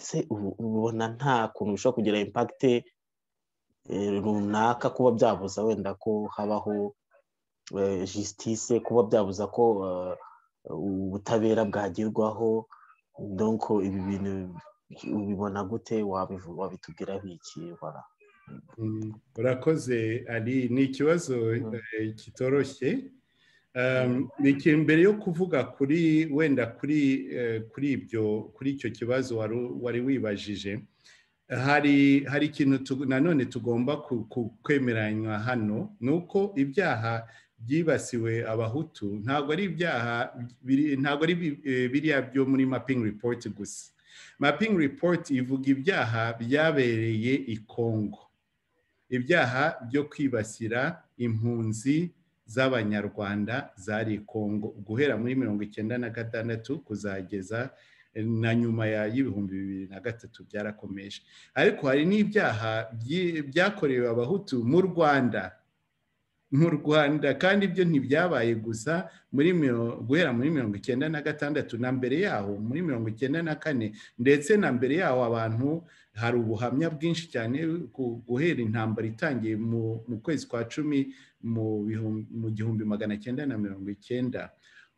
se ubona nta kuntu bishobora kugira impakite runaka kuba byabuza wenda ko habaho jisitise kuba byabuza ko ubutabera bwagerwaho donko ibi bintu ubibona gute wabitubwiraho iki wara urakoze ari ni ikibazo kitoroshye mbere yo kuvuga kuri wenda kuri kuri ibyo kuri icyo kibazo wari wibajije hari hari ikintu nanone tugomba kwemeranywa hano ni uko ibyaha byibasiwe abahutu ntabwo ari ibyaha ntabwo ari biriya byo muri mapingi ripoti gusa mapingi ripoti ivuga ibyaha byabereye i kongo ibyaha byo kwibasira impunzi z'abanyarwanda zari kongo guhera muri mirongo icyenda na gatandatu kuzageza na nyuma y'ibihumbi bibiri na gatatu byarakomeje ariko hari n'ibyaha byakorewe abahutu mu rwanda mu rwanda kandi ibyo ntibyabaye gusa muri guhera muri mirongo icyenda na gatandatu na mbere yaho muri mirongo icyenda na kane ndetse na mbere yaho abantu hari ubuhamya bwinshi cyane guhera intambara itangiye mu kwezi kwa cumi mu gihumbi magana cyenda na mirongo icyenda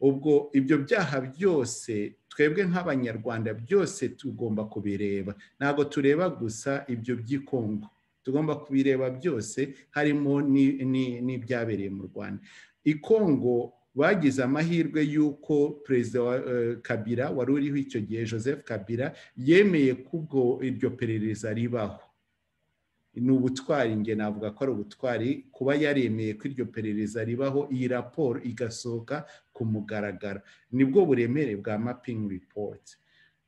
ubwo ibyo byaha byose twebwe nk'abanyarwanda byose tugomba kubireba ntabwo tureba gusa ibyo by'ikongo tugomba kubireba byose harimo n'ibyabereye mu rwanda ikongo bagize amahirwe y'uko perezida wa kabira wari uriho icyo gihe joseph kabira yemeye ko ubwo iryo perereza ribaho ni ubutwari nge navuga ko ari ubutwari kuba yaremeye ko iryo perereza ribaho iyi raporo igasohoka ku mugaragaro nibwo buremere bwa mapingi ripoti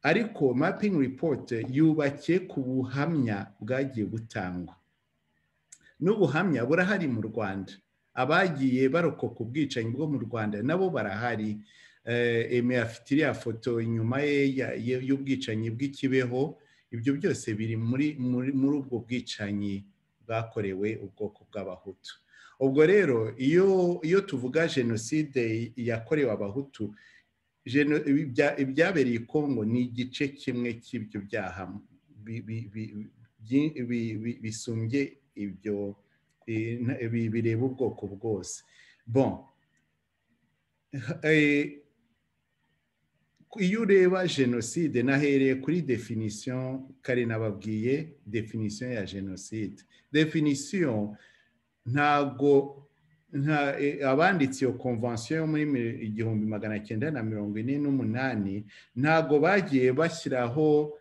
ariko mapping report yubakiye ku buhamya bwagiye butangwa n'ubuhamya burahari mu rwanda abagiye barokoka ubwicanyi bwo mu rwanda nabo barahari eme afite iriya foto inyuma ye y'ubwicanyi bw'ikibeho ibyo byose biri muri ubwo bwicanyi bwakorewe ubwoko bw'abahutu ubwo rero iyo tuvuga jenoside yakorewe abahutu ibyabereye i kongo ni igice kimwe cy'ibyo byaha bisumbye ibyo bireba ubwoko bwose bon iyo ureba jenoside nahereye kuri definisiyo kare nababwiye definisiyo ya jenoside definisiyo ntabwo abanditse iyo konvansiyo yo muri igihumbi magana cyenda na mirongo ine n'umunani ntabwo bagiye bashyiraho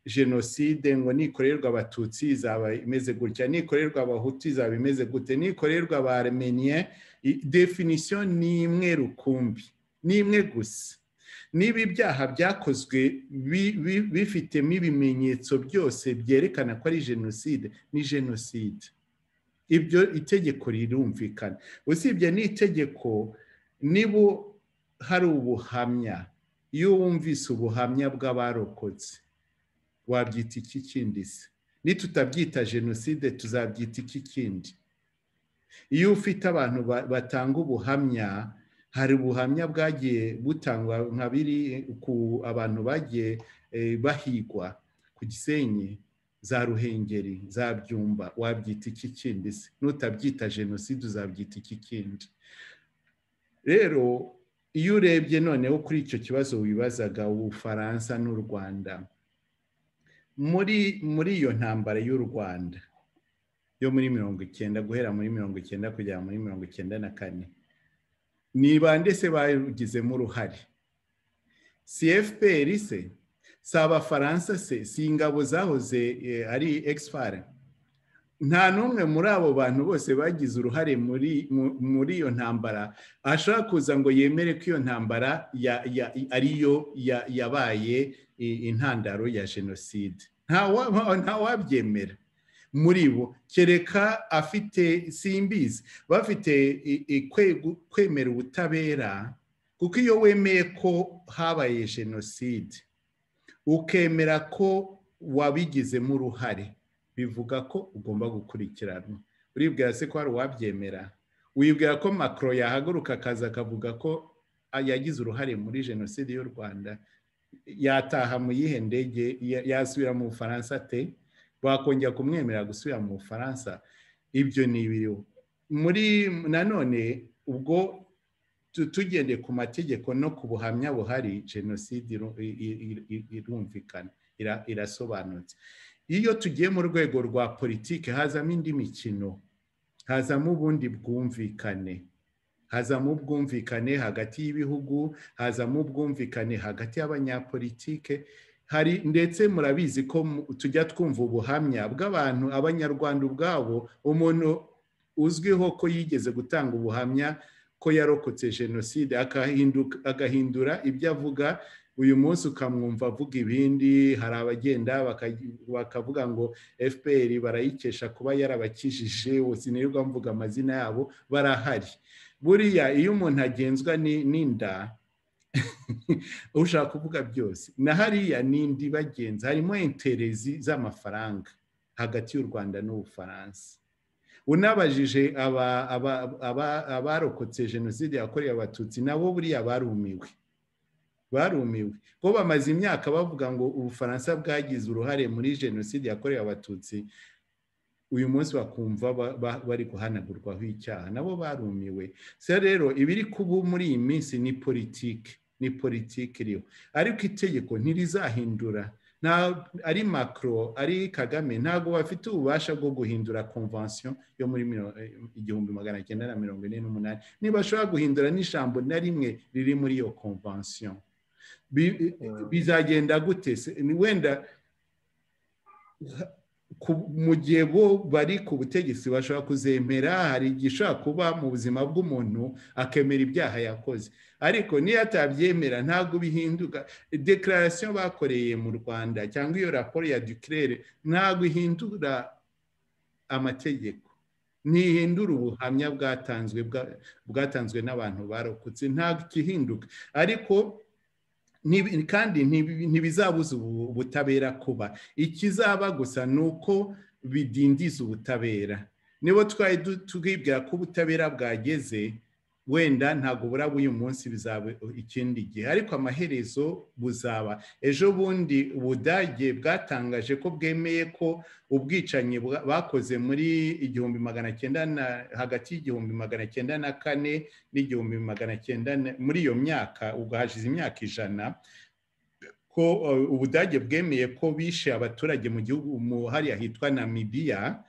jenoside ngo nikorerwa abatutsi izaba imeze gutya nikorerwa abahutu izaba imeze gute nikorerwa abaremeniye definisiyo ni imwe rukumbi ni imwe gusa niba ibyaha byakozwe bifitemo ibimenyetso byose byerekana ko ari jenoside ni jenoside ibyo itegeko rirumvikana usibye n'itegeko niba hari ubuhamya iyo wumvise ubuhamya bw'abarokotse wabyita iki kindi se nitutabyita jenoside tuzabyita iki kindi iyo ufite abantu batanga ubuhamya hari ubuhamya bwagiye butangwa nka biri ku abantu bagiye bahigwa ku gisenyi za ruhengeri za byumba wabyita iki kindi se nutabyita jenoside uzabyita iki kindi rero iyo urebye noneho kuri icyo kibazo wibazaga ubufaransa n'u rwanda muri muri iyo ntambara y'u rwanda yo muri mirongo icyenda guhera muri mirongo icyenda kugera muri mirongo icyenda na kane ni bande se bagizemo uruhare cfpr se si abafaransa se si ingabo zahoze ari egifare nta n'umwe muri abo bantu bose bagize uruhare muri iyo ntambara ashobora kuza ngo yemere ko iyo ntambara ariyo yabaye intandaro ya jenoside nta wabyemera muri bo kereka afite simbizi bafite kwemera ubutabera kuko iyo wemeye ko habaye jenoside ukemera ko wabigizemo uruhare bivuga ko ugomba gukurikiranwa uribwira se ko hari uwabyemera wibwira ko makoro yahaguruka akaza akavuga ko yagize uruhare muri jenoside y'u rwanda yataha mu yihe ndege yasubira mu bufaransa te bakongera kumwemerera gusubira mu bufaransa ibyo ni ibiriho muri nanone ubwo tugendeye ku mategeko no ku buhamya buhari jenoside irumvikana irasobanutse iyo tugiye mu rwego rwa politiki hazamo indi mikino hazamo ubundi bwumvikane hazamo ubwumvikane hagati y'ibihugu hazamo ubwumvikane hagati y'abanyapolitike hari ndetse murabizi ko tujya twumva ubuhamya bw'abantu abanyarwanda ubwabo umuntu uzwiho ko yigeze gutanga ubuhamya ko yarokotse jenoside agahindura ibyo avuga uyu munsi ukamwumva avuga ibindi hari abagenda bakavuga ngo fpr barayikesha kuba yarabakijije sinirirwa mvuga amazina yabo barahari buriya iyo umuntu agenzwa n'inda ushaka kuvuga byose na hariya n'indi bagenzi harimo interezi z'amafaranga hagati y'u rwanda n'ubufaransa unabajije abarokotse jenoside yakorewe abatutsi nabo buriya barumiwe barumiwe bo bamaze imyaka bavuga ngo ubufaransa bwagize uruhare muri jenoside yakorewe abatutsi uyu munsi bakumva bari guhanagurwaho icyaha nabo barumiwe se rero ibiri kuba muri iyi minsi ni politiki ni politiki iriho ariko itegeko ntirizahindura ari macro ari kagame ntabwo bafite ububasha bwo guhindura konvansiyo yo muri igihumbi magana cyenda na mirongo ine n'umunani ntibashobora guhindura n'ijambo na rimwe riri muri iyo konvansiyo bizagenda gute wenda mu gihe bo bari ku butegetsi bashobora kuzemera hari igihe ushobora kuba mu buzima bw'umuntu akemera ibyaha yakoze ariko niyo atabyemera ntabwo bihinduka dekararasiyo bakoreye mu rwanda cyangwa iyo raporo ya dukirere ntabwo ihindura amategeko ntihindura ubuhamya bwatanzwe bwatanzwe n'abantu barokotse ntabwo ikihinduka ariko kandi ntibizabuza ubutabera kuba ikizaba gusa ni uko bidindiza ubutabera nibo twari twibwira ko ubutabera bwageze wenda ntabwo buraba uyu munsi bizaba ikindi gihe ariko amaherezo buzaba ejo bundi ubudage bwatangaje ko bwemeye ko ubwicanyi bakoze muri igihumbi magana cyenda na hagati y'igihumbi magana cyenda na kane n'igihumbi magana cyenda muri iyo myaka ubwo hashize imyaka ijana ko ubudage bwemeye ko bishe abaturage mu gihugu mu hariya hitwa namibiya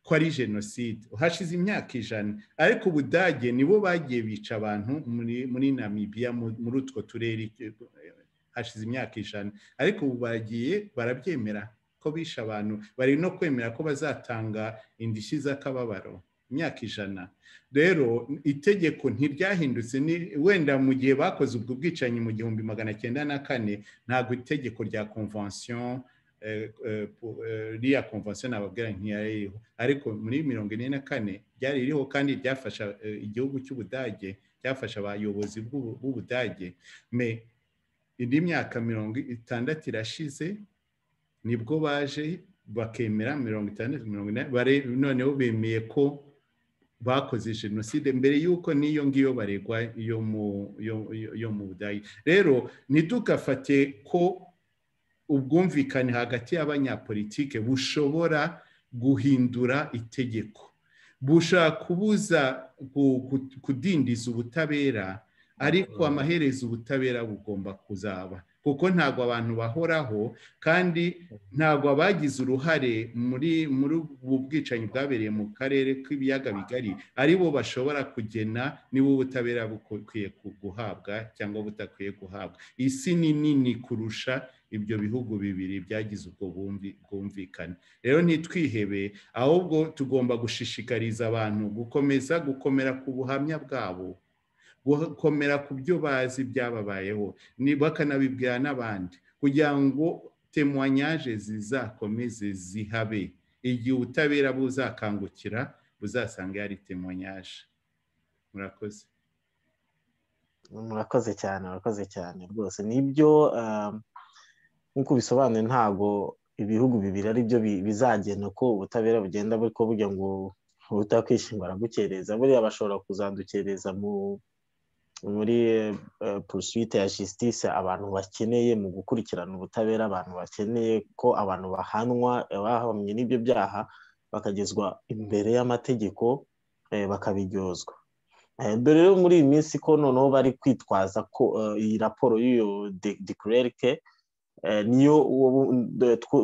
ko ari jenoside hashize imyaka ijana ariko ubudage nibo bagiye bica abantu muri namibiya muri utwo turere hashize imyaka ijana ariko ubu bagiye barabyemera ko bisha abantu bari no kwemera ko bazatanga indishyi z'akababaro imyaka ijana rero itegeko ntiryahindutse wenda mu gihe bakoze ubwo bwicanyi mu gihumbi magana cyenda na kane ntabwo itegeko rya konvansiyo iriya konvansiyo nababwira ntiyari iriho ariko muri mirongo ine na kane ryari ririho kandi ryafasha igihugu cy'ubudage ryafasha abayobozi b'ubudage me indi myaka mirongo itandatu irashize nibwo baje bakemera mirongo itandatu mirongo ine noneho bemeye ko bakoze jenoside mbere y'uko n'iyo ngiyo baregwa yo mu budage rero ntidugafate ko ubwumvikane hagati y'abanyapolitike bushobora guhindura itegeko bushobora kubuza kudindiza ubutabera ariko amaherezo ubutabera bugomba kuzaba kuko ntabwo abantu bahoraho kandi ntabwo abagize uruhare muri muri ubu bwicanyi bwabereye mu karere k'ibiyaga bigari ari bo bashobora kugena niba ubutabera bukwiye guhabwa cyangwa butakwiye guhabwa isi ni nini kurusha ibyo bihugu bibiri byagize ubwo bwumvikane rero ntitwihebe ahubwo tugomba gushishikariza abantu gukomeza gukomera ku buhamya bwabo gukomera ku byo bazi byababayeho bakanabibwira n'abandi kugira ngo temuwanyaje zizakomeze zihabe igihe ubutabera buzakangukira buzasanga yari temuwanyaje murakoze murakoze cyane murakoze cyane rwose nibyo nk'uko bisobanuye ntabwo ibihugu bibiri ari byo bizagena ko ubutabera bugenda ariko burya ngo butakwishingura gukereza buriya bashobora kuzadukereza mu muri pursuite ya justice abantu bakeneye mu gukurikirana ubutabera abantu bakeneye ko abantu bahanwa bahamye n'ibyo byaha bakagezwa imbere y'amategeko bakabiryozwa dore rero muri iyi minsi ko noneho bari kwitwaza ko iyi raporo y'iyo dekurerike niyo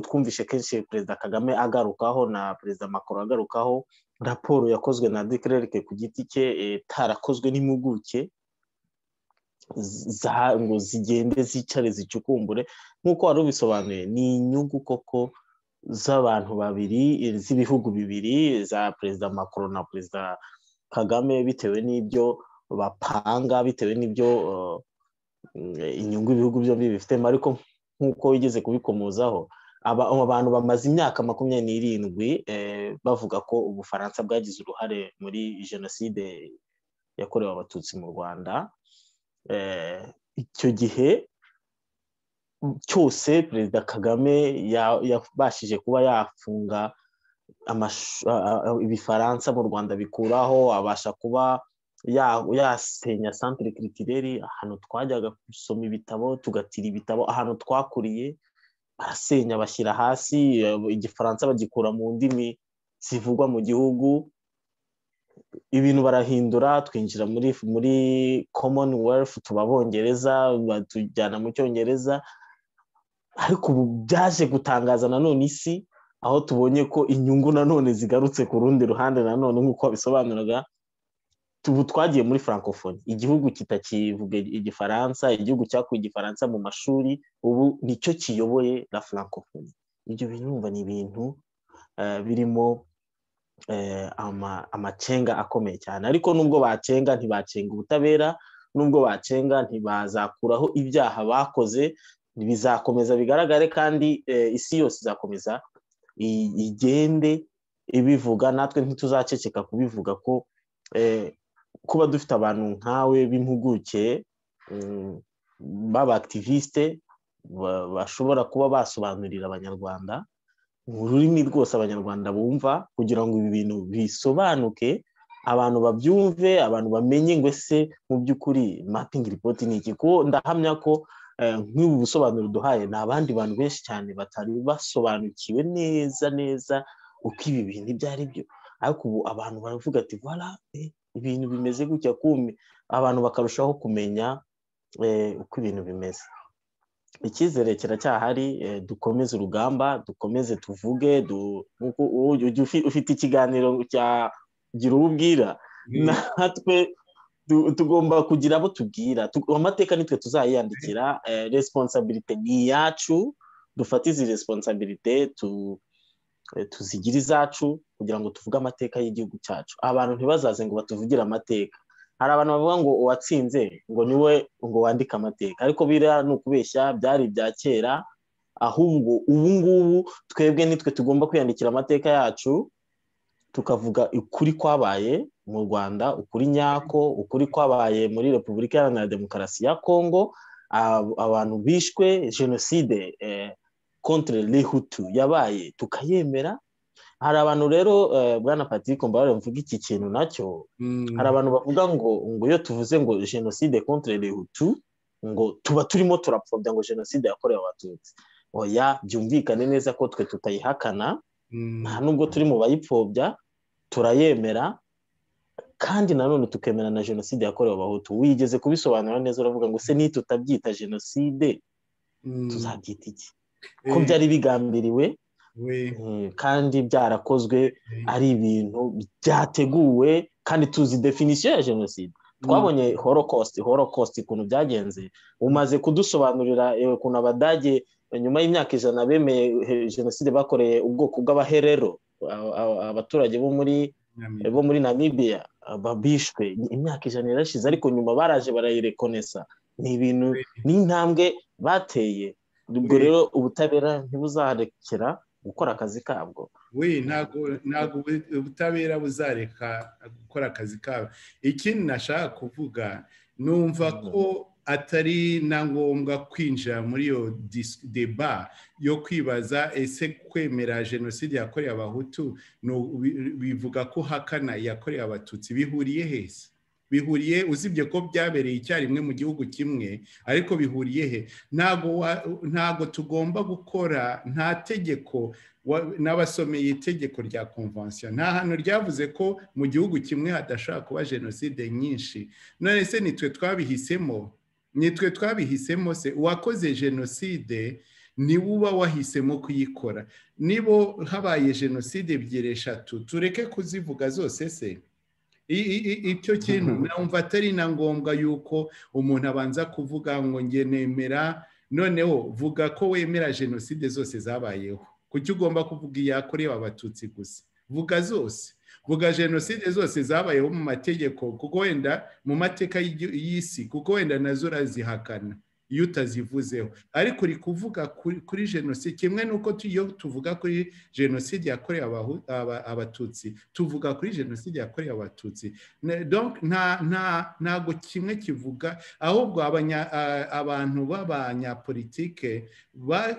twumvishe kenshi perezida kagame agarukaho na perezida makuru agarukaho raporo yakozwe na dekererike ku giti cye itarakozwe n'impuguke ngo zigende zicare zicukumbure nk'uko wari ubisobanuye ni inyungu koko z'abantu babiri z'ibihugu bibiri za perezida makuru na perezida kagame bitewe n'ibyo bapanga bitewe n'ibyo inyungu ibihugu byombi bifitemo ariko nk'uko wigeze kubikomozaho abantu bamaze imyaka makumyabiri n'irindwi bavuga ko ubufaransa bwagize uruhare muri jenoside yakorewe abatutsi mu rwanda icyo gihe cyose perezida kagame yabashije kuba yafunga ibifaransa mu rwanda bikuraho abasha kuba yasenya santire kiritireri ahantu twajyaga gusoma ibitabo tugatira ibitabo ahantu twakuriye barasenya bashyira hasi igifaransa bagikura mu ndimi zivugwa mu gihugu ibintu barahindura twinjira muri muri commonwealth tuba abongereza batujyana mu cyongereza ariko ubu byaje gutangaza nanone isi aho tubonye ko inyungu nanone zigarutse ku rundi ruhande nanone nk'uko bisobanuraga ubu twagiye muri francophonie igihugu kitakivuga igifaransa igihugu cyakuye igifaransa mu mashuri ubu nicyo kiyoboye la francophonie ibyo bintu ni ibintu birimo amacenga akomeye cyane ariko nubwo bacenga ntibacenga ubutabera nubwo bacenga ntibazakuraho ibyaha bakoze bizakomeza bigaragare kandi isi yose izakomeza igende ibivuga natwe ntituzaceceka kubivuga ko kuba dufite abantu nkawe b'impuguke b'abakivisite bashobora kuba basobanurira abanyarwanda mu rurimi rwose abanyarwanda bumva kugira ngo ibi bintu bisobanuke abantu babyumve abantu bamenye ngo ese mu by'ukuri mapingi ripoti ni iki kuko ndahamya ko nk'ubu busobanuro duhaye ni abandi bantu benshi cyane batari basobanukiwe neza neza uko ibi bintu ibyo ari byo ariko ubu abantu baravuga ati vara ibintu bimeze gutya kumbi abantu bakarushaho kumenya uko ibintu bimeze icyizere kiracyahari dukomeze urugamba dukomeze tuvuge ufite ikiganiro cya gira uwo ubwira natwe tugomba kugira abo tubwira amateka nitwe tuzayiyandikira resiponsabirite ni iyacu dufate izi resiponsabirite tuzigira izacu kugira ngo tuvuge amateka y'igihugu cyacu abantu ntibazaze ngo batuvugire amateka hari abantu bavuga ngo uwatsinze ngo niwe ngo wandike amateka ariko biriya ni ukubeshya byari ibya kera ahubwo ubu ngubu twebwe nitwe tugomba kwiyandikira amateka yacu tukavuga ukuri kwabaye mu rwanda ukuri nyako ukuri kwabaye muri repubulika iharanira demokarasi ya kongo abantu bishwe jenoside contre Hutu yabaye tukayemera hari abantu rero bwana patrick mbabare mvuga iki kintu nacyo hari abantu bavuga ngo ngo iyo tuvuze ngo jenoside contre Hutu ngo tuba turimo turapfobya ngo jenoside yakorewe abatutsi oya byumvikane neza ko twe tutayihakana nta nubwo turi mu bayipfobya turayemera kandi nanone tukemera na jenoside yakorewe abahutu wigeze kubisobanura neza uravuga ngo se nitutabyita jenoside tuzabyita iki ko byari bigambiriwe kandi byarakozwe ari ibintu byateguwe kandi tuzi definisiyo ya jenoside twabonye holocaust holocaust ukuntu byagenze umaze kudusobanurira ukuntu abadage nyuma y'imyaka ijana bemeye jenoside bakoreye ubwoko bw'abaherero abaturage bo muri bo muri namibiya bishwe imyaka ijana irashize ariko nyuma baraje barayirekonesa ni ibintu n'intambwe bateye ubwo rero ubutabera ntibuzarekera gukora akazi kabwo we ntabwo ubutabera buzareka gukora akazi kabwo ikindi nashaka kuvuga numva ko atari na ngombwa kwinjira muri iyo deba yo kwibaza ese kwemera jenoside yakorewe abahutu bivuga ko hakana iyakorewe abatutsi bihuriye heza bihuriye uzibye ko byabereye icyarimwe mu gihugu kimwe ariko bihuriye he ntabwo tugomba gukora nta tegeko n'abasomeye itegeko rya konvansiyo nta hantu ryavuze ko mu gihugu kimwe hadashobora kuba jenoside nyinshi none se nitwe twabihisemo nitwe twabihisemo se uwakoze jenoside niwe uba wahisemo kuyikora nibo habaye jenoside ebyiri eshatu tureke kuzivuga zose se icyo kintu numva atari na ngombwa yuko umuntu abanza kuvuga ngo nge nemera noneho vuga ko wemera jenoside zose zabayeho kuki ugomba kuvuga iyakorewe abatutsi gusa vuga zose vuga jenoside zose zabayeho mu mategeko kuko wenda mu mateka y'isi kuko wenda nazo urazihakana iyo utazivuzeho ariko uri kuvuga kuri jenoside kimwe n'uko iyo tuvuga kuri jenoside yakorewe abatutsi tuvuga kuri jenoside yakorewe abatutsi ntabwo kimwe kivuga ahubwo abantu b'abanyapolitike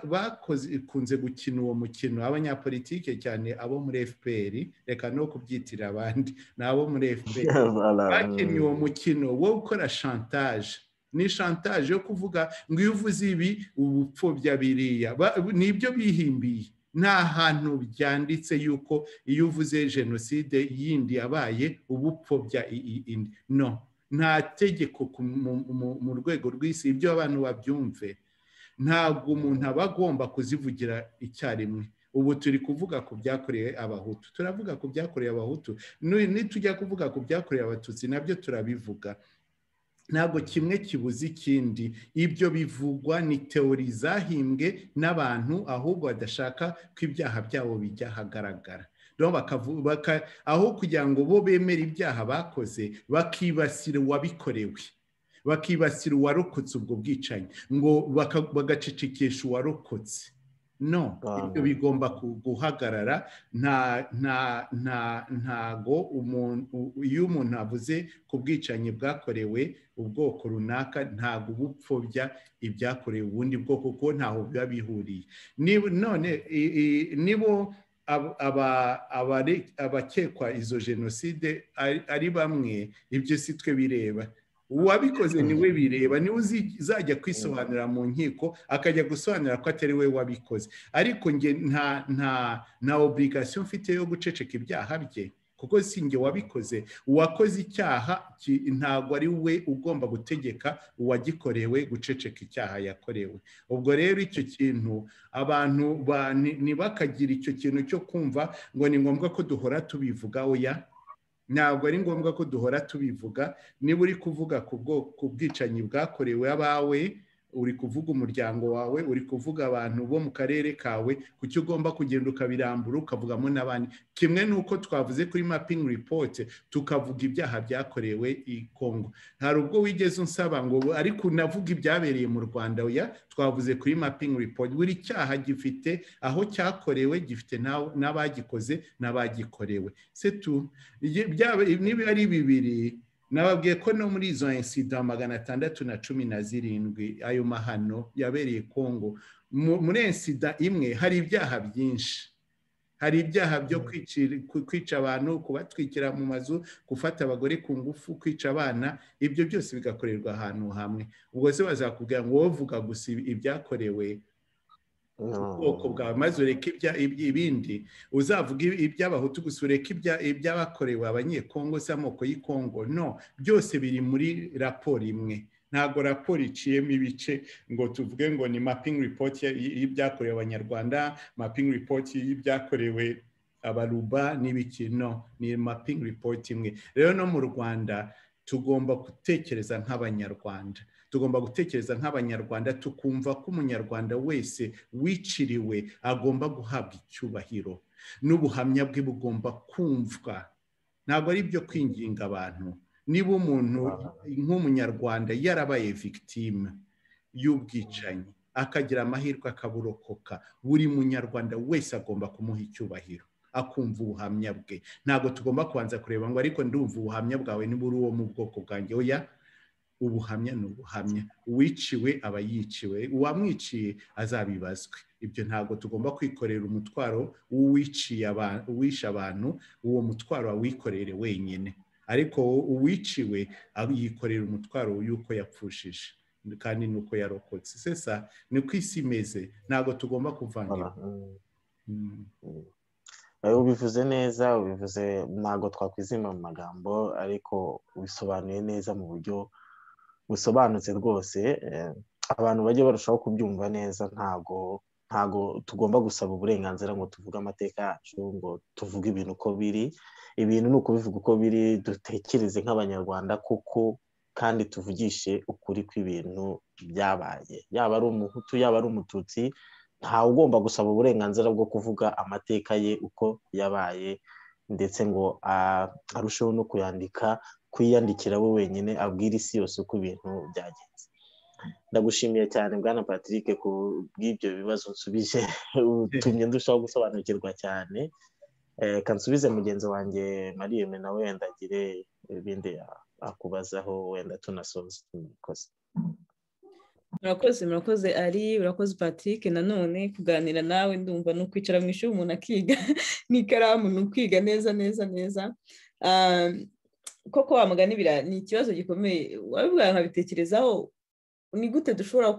bakunze gukina uwo mukino abanyapolitike cyane abo muri fpr reka no kubyitira abandi ni abo muri fpr bakinnye uwo mukino wo gukora shantaje ni shantaje yo kuvuga ngo iyo uvuze ibi ubu upfobya biriya nibyo bihimbiye nta hantu byanditse yuko iyo uvuze jenoside yindi yabaye uba upfobya indi no nta tegeko mu rwego rw'isi ibyo abantu babyumve ntabwo umuntu aba agomba kuzivugira icyarimwe ubu turi kuvuga ku byakorewe abahutu turavuga ku byakorewe abahutu nitujya kuvuga ku byakorewe abatutsi nabyo turabivuga ntabwo kimwe kibuze ikindi ibyo bivugwa ni teori zahimbwe n'abantu ahubwo badashaka ko ibyaha byabo bijya ahagaragara aho kugira ngo bo bemere ibyaha bakoze bakibasira uwabikorewe bakibasira uwarokotse ubwo bwicanyi ngo bagacicikisha uwarokotse no ibyo bigomba guhagarara ntago iyo umuntu avuze ku bwicanyi bwakorewe ubwoko runaka ntabwo uba upfobya ibyakorewe ubundi bwoko kuko ntaho biba bihuriye none nibo abakekwa izo jenoside ari bamwe ibyo si twe bireba uwabikoze niwe bireba niwe uzajya kwisobanura mu nkiko akajya gusobanura ko atari we wabikoze ariko nge nta nta nta oburigasiyo mfite yo guceceka ibyaha bye kuko si nge wabikoze uwakoze icyaha ntabwo ari we ugomba gutegeka uwagikorewe guceceka icyaha yakorewe ubwo rero icyo kintu abantu ntibakagire icyo kintu cyo kumva ngo ni ngombwa ko duhora tubivuga oya ntabwo ari ngombwa ko duhora tubivuga niba uri kuvuga ku bwicanyi bwakorewe abawe uri kuvuga umuryango wawe uri kuvuga abantu bo mu karere kawe kuki ugomba kugenda ukabirambura ukavugamo n'abandi kimwe n'uko twavuze kuri mapingi ripote tukavuga ibyaha byakorewe i kongo hari ubwo wigeze unsaba ngo ariko unavuga ibyabereye mu rwanda oya twavuze kuri mapingi ripote buri cyaha gifite aho cyakorewe gifite n'abagikoze n'abagikorewe setu niba ari bibiri nababwiye ko no muri izo insida magana atandatu na cumi na zirindwi ayo mahano yabereye kongo muri insida imwe hari ibyaha byinshi hari ibyaha byo kwica abantu kubatwikira mu mazu gufata abagore ku ngufu kwica abana ibyo byose bigakorerwa ahantu hamwe ubwo se bazakubwira ngo wowe vuga gusa ibyakorewe ubwoko bwawe maze ureke ibindi uzavuga iby'abahutu gusa ureke iby'abakorewe abanyekongo se amoko y'ikongo no byose biri muri raporo imwe ntabwo raporo iciyemo ibice ngo tuvuge ngo ni mapingi ripoti y'ibyakorewe abanyarwanda mapingi ripoti y'ibyakorewe abaruba n'ibiki no ni mapingi ripoti imwe rero no mu rwanda tugomba gutekereza nk'abanyarwanda tugomba gutekereza nk'abanyarwanda tukumva ko umunyarwanda wese wiciriwe agomba guhabwa icyubahiro n'ubuhamya bwe bugomba kumvwa ntabwo ari ibyo kwinginga abantu niba umuntu nk'umunyarwanda yarabaye victime y'ubwicanyi akagira amahirwe akaburokoka buri munyarwanda wese agomba kumuha icyubahiro akumva ubuhamya bwe ntabwo tugomba kubanza kureba ngo ariko ndumva ubuhamya bwawe niba uri uwo mu bwoko bwanjye oya ubuhamya ni ubuhamya uwiciwe aba yiciwe uwamwiciye azabibazwe ibyo ntabwo tugomba kwikorera umutwaro w'uwiciye uwisha abantu uwo mutwaro awikorere wenyine ariko uwiciwe yikorera umutwaro y'uko yapfushije kandi n'uko yarokotse sesa ni uko isi imeze ntabwo tugomba kuvangira ubivuze neza ubivuze ntabwo twakwizima mu magambo ariko ubisobanuye neza mu buryo busobanutse rwose abantu bajya barushaho kubyumva neza ntago ntago tugomba gusaba uburenganzira ngo tuvuge amateka yacu ngo tuvuge ibintu uko biri ibintu ni ukubivuga uko biri dutekereze nk'abanyarwanda kuko kandi tuvugishe ukuri kw'ibintu byabaye yaba ari umuhutu yaba ari umututsi ntawe ugomba gusaba uburenganzira bwo kuvuga amateka ye uko yabaye ndetse ngo arusheho no kuyandika kwiyandikira we wenyine abwira isi yose uko ibintu byagenze ndagushimiye cyane bwana patrick ku bw'ibyo bibazo nsubije utumye ndushaho gusobanukirwa cyane kansubize mugenzi wanjye mariyeme nawe wenda agire ibindi akubazaho wenda tunasoza ikoze murakoze murakoze ari urakoze patrick nanone kuganira nawe ndumva ni ukwicara mu ishuri umuntu akiga n'ikaramu ni ukwiga neza neza neza koko wamugana ibira ni ikibazo gikomeye wabivuga nkabitekerezaho ni gute dushobora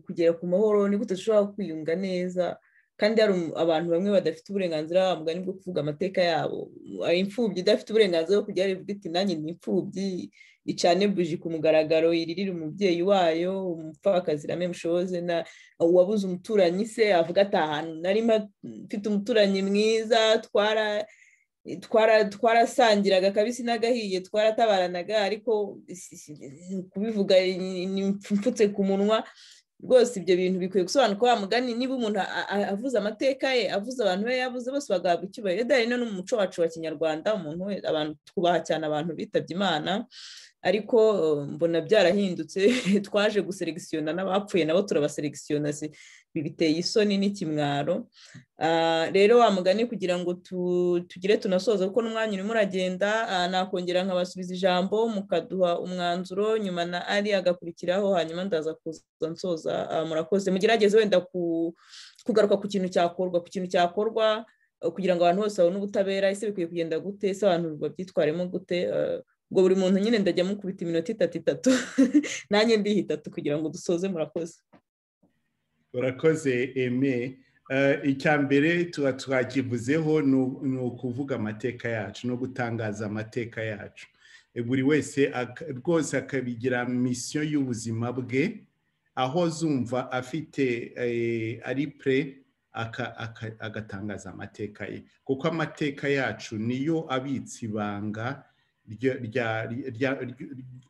kugera ku mahoro ni gute dushobora kwiyunga neza kandi hari abantu bamwe badafite uburenganzira mugani bwo kuvuga amateka yabo imfubyi idafite uburenganzira bwo kujya ivuga iti nanjye ni imfubyi icane buji ku mugaragaro iririre umubyeyi wayo umupfakazi na memushoze na uwabuze umuturanyi se avuga ati ahantu nari mfite umuturanyi mwiza twara twarasangiraga kabisi n'agahiye twaratabaraga ariko kubivuga ni mfutse ku munwa rwose ibyo bintu bikwiye gusobanukwa wa mugani niba umuntu avuze amateka ye avuze abantu be yavuze bose bagahabwa icyubahiro rero no mu muco wacu wa kinyarwanda umuntu abantu twubaha cyane abantu bitabye imana ariko mbona byarahindutse twaje guseregisiyona n'abapfuye nabo turabaseregisiyona biteye isoni n'ikimwaro rero wa mugani kugira ngo tugire tunasoza kuko n'umwanya urimo uragenda nakongera nkabasubiza ijambo mukaduha umwanzuro nyuma na ari agakurikiraho hanyuma ndaza kuza nsoza murakoze mugerageze wenda kugaruka ku kintu cyakorwa ku kintu cyakorwa kugira ngo abantu bose babone ubutabera ese bikwiye kugenda gute ese abantu babyitwaremo gute ubwo buri muntu nyine ndajya mukubita iminota itatu itatu nanjye ndiha itatu kugira ngo dusoze murakoze urakoze eme icya mbere tuba twakivuzeho ni ukuvuga amateka yacu no gutangaza amateka yacu buri wese rwose akabigira misiyo y'ubuzima bwe aho zumva afite ari pure agatangaza amateka ye kuko amateka yacu niyo abitse ibanga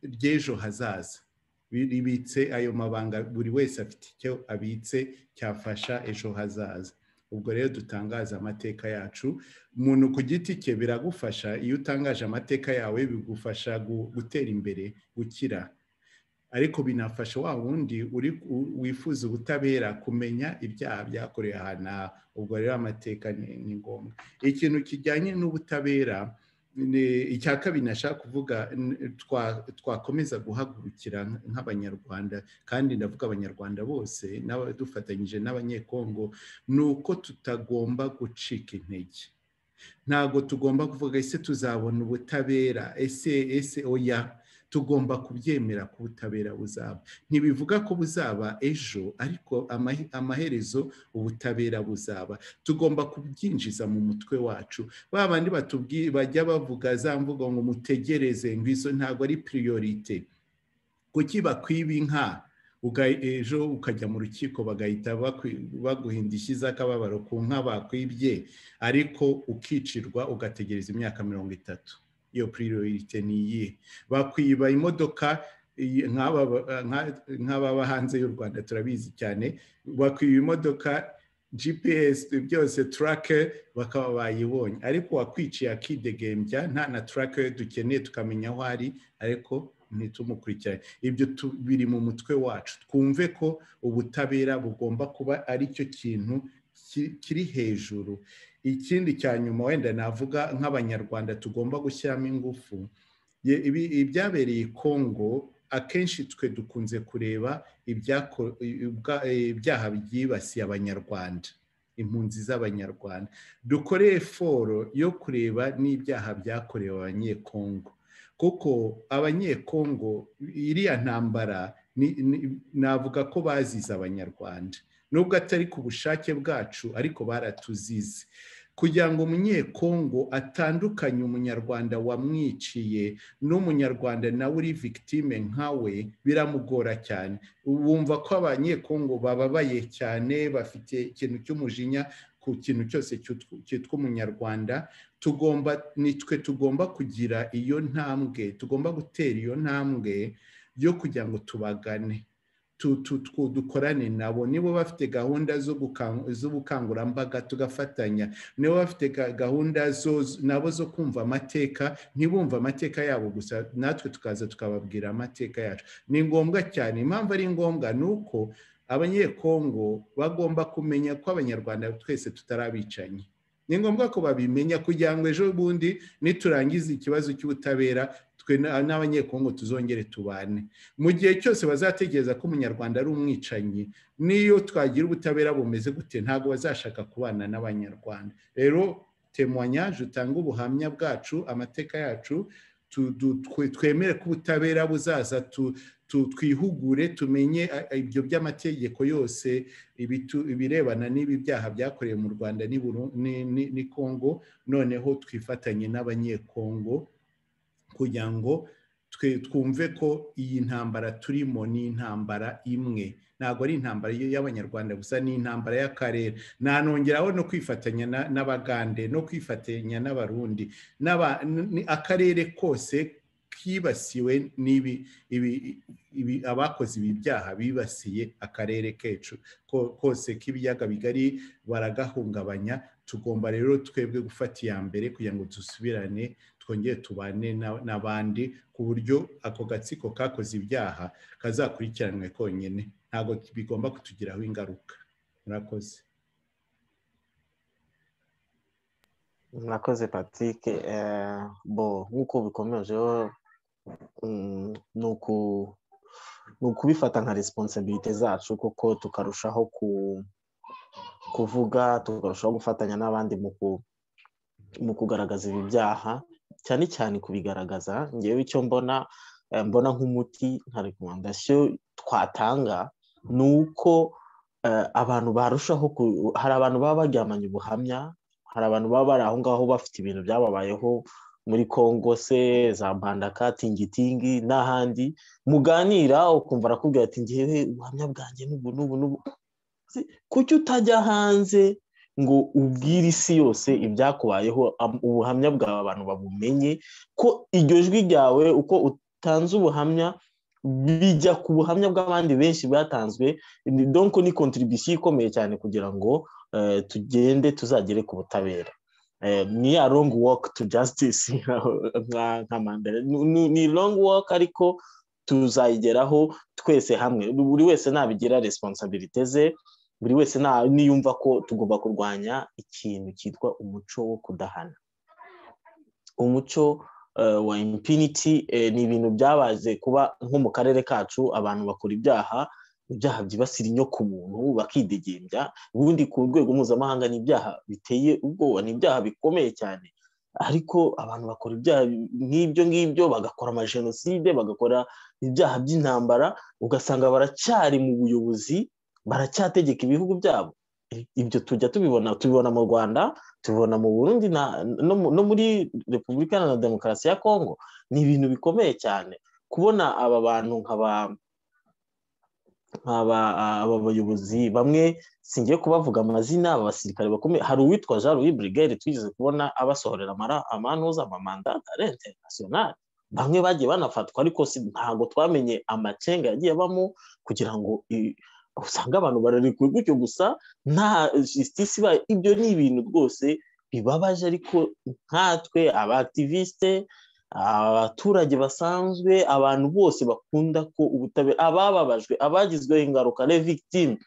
ry'ejo hazaza bibitse ayo mabanga buri wese afite icyo abitse cyafasha ejo hazaza ubwo rero dutangaza amateka yacu umuntu ku giti cye biragufasha iyo utangaje amateka yawe bigufasha gutera imbere gukira ariko binafasha wa wundi wifuza ubutabera kumenya ibyaha byakorewe ahantu aha ubwo rero amateka ni ngombwa ikintu kijyanye n'ubutabera icya kabiri nashaka kuvuga twakomeza guhagurukira nk'abanyarwanda kandi ndavuga abanyarwanda bose dufatanyije n'abanyekongo ni uko tutagomba gucika intege ntabwo tugomba kuvuga ese tuzabona ubutabera ese ese oya tugomba kubyemera ko ubutabera buzaba ntibivuga ko buzaba ejo ariko amaherezo ubutabera buzaba tugomba kubyinjiza mu mutwe wacu ba bandi bajya bavuga za mvugo ngo mutegereze ngo izo ntabwo ari piriyorite kuki bakwiba inka ejo ukajya mu rukiko bagahita baguha indishyi z'akababaro ku nka bakwibye ariko ukicirwa ugategereza imyaka mirongo itatu iyo piriyorite ni iyihe bakwiba imodoka nk'ababa hanze y'u rwanda turabizi cyane bakwiba imodoka gps byose turake bakaba bayibonye ariko wakwiciye akidegembya nta na turake dukeneye tukamenya aho ari ariko ntitumukurikirane ibyo biri mu mutwe wacu twumve ko ubutabera bugomba kuba aricyo kintu kiri hejuru ikindi cya nyuma wenda navuga nk'abanyarwanda tugomba gushyiramo ingufu ibyabereye kongo akenshi twe dukunze kureba ibyaha byibasiye abanyarwanda impunzi z'abanyarwanda dukore foro yo kureba n'ibyaha byakorewe abanyekongo kuko abanyekongo iriya ntambara navuga ko bazize abanyarwanda nubwo atari ku bushake bwacu ariko baratuzize kugira ngo umunyekongo atandukanye umunyarwanda wamwiciye n'umunyarwanda nawe uri victime nkawe biramugora cyane wumva ko abanyekongo bababaye cyane bafite ikintu cy'umujinya ku kintu cyose cyitwa umunyarwanda tugomba nitwe tugomba kugira iyo ntambwe tugomba gutera iyo ntambwe yo kugira ngo tubagane dukorane nabo nibo bafite gahunda z'ubukangurambaga tugafatanya nibo bafite gahunda nabo zo kumva amateka ntibumve amateka yabo gusa natwe tukaza tukababwira amateka yacu ni ngombwa cyane impamvu ari ngombwa ni uko abanyekongo bagomba kumenya ko abanyarwanda twese tutarabicanyi ni ngombwa ko babimenya kugira ngo ejo bundi niturangize ikibazo cy'ubutabera twe n'abanyekongo tuzongere tubane mu gihe cyose bazategereza ko umunyarwanda ari umwicanyi n'iyo twagira ubutabera bumeze gute ntabwo bazashaka kubana n'abanyarwanda rero temwanya utanga ubuhamya bwacu amateka yacu twemere ko ubutabera buzaza twihugure tumenye ibyo by'amategeko yose ibirebana n'ibi byaha byakorewe mu rwanda ni kongo noneho twifatanye n'abanyekongo kugira ngo twumve ko iyi ntambara turimo ni intambara imwe ntabwo ari intambara y'abanyarwanda gusa ni intambara y'akarere nanongeraho no kwifatanya n'abagande no kwifatanya n'abarundi akarere kose kibasiwe n'ibi ibi abakoze ibi byaha bibasiye akarere kecuru kose k'ibiyaga bigari baragahungabanya tugomba rero twebwe gufata iya mbere kugira ngo dusubirane twongere tubane n'abandi ku buryo ako gatsiko kakoze ibyaha kazakurikiranwe konyine ntabwo bigomba kutugiraho ingaruka murakoze murakoze patrick bo nk'uko bikomejeho ni ukubifata nka resiponsabirite zacu kuko tukarushaho kuvuga tukarushaho gufatanya n'abandi mu kugaragaza ibi byaha cyane cyane kubigaragaza ngewe icyo mbona mbona nk'umuti nka rekomandasiyo twatanga ni uko abantu barushaho hari abantu baba baryamanye ubuhamya hari abantu baba bari aho ngaho bafite ibintu byababayeho muri congo se za mbandaka tingitingi n'ahandi muganira ukumva arakubwira ati ngewe ubuhamya bwanjye n'ubu n'ubu n'ubu kuki utajya hanze ngo ubwire isi yose ibyakubayeho ubuhamya bwawe abantu babumenye ko iryo jwi ryawe uko utanze ubuhamya bijya ku buhamya bw'abandi benshi bwatanzwe donko ni kontribisiyo ikomeye cyane kugira ngo tugende tuzagere ku butabera ni ya longu woke tu jasitisi nka mandara ni longu woke ariko tuzayigeraho twese hamwe buri wese nabigira resiponsabirite ze buri wese niyumva ko tugomba kurwanya ikintu cyitwa umuco wo kudahana umuco wa impiniti ni ibintu byabaze kuba nko mu karere kacu abantu bakora ibyaha ibyaha byibasira inyo ku muntu bakidegembya ubundi ku rwego mpuzamahanga ni ibyaha biteye ubwoba ni ibyaha bikomeye cyane ariko abantu bakora ibyaha nk'ibyo ngibyo bagakora amajenoside bagakora ibyaha by'intambara ugasanga baracyari mu buyobozi baracyategeka ibihugu byabo ibyo tujya tubibona tubibona mu rwanda tubibona mu burundi no muri repubulika na demokarasi ya kongo ni ibintu bikomeye cyane kubona aba bantu nk'aba bayobozi bamwe singiye kubavuga amazina aba basirikare bakomeye hari uwitwa jean louis brigade twigeze kubona abasohorera amanuza amamanda ari interinasiyonari bamwe bagiye banafatwa ariko ntabwo twamenye amacenga yagiye abamo kugira ngo usanga abantu bararekuwe gutyo gusa nta jisitisi ibaye ibyo ni ibintu rwose bibabaje ariko nkatwe abakivisite abaturage basanzwe abantu bose bakunda ko ubutabera abababajwe abagizweho ingaruka victime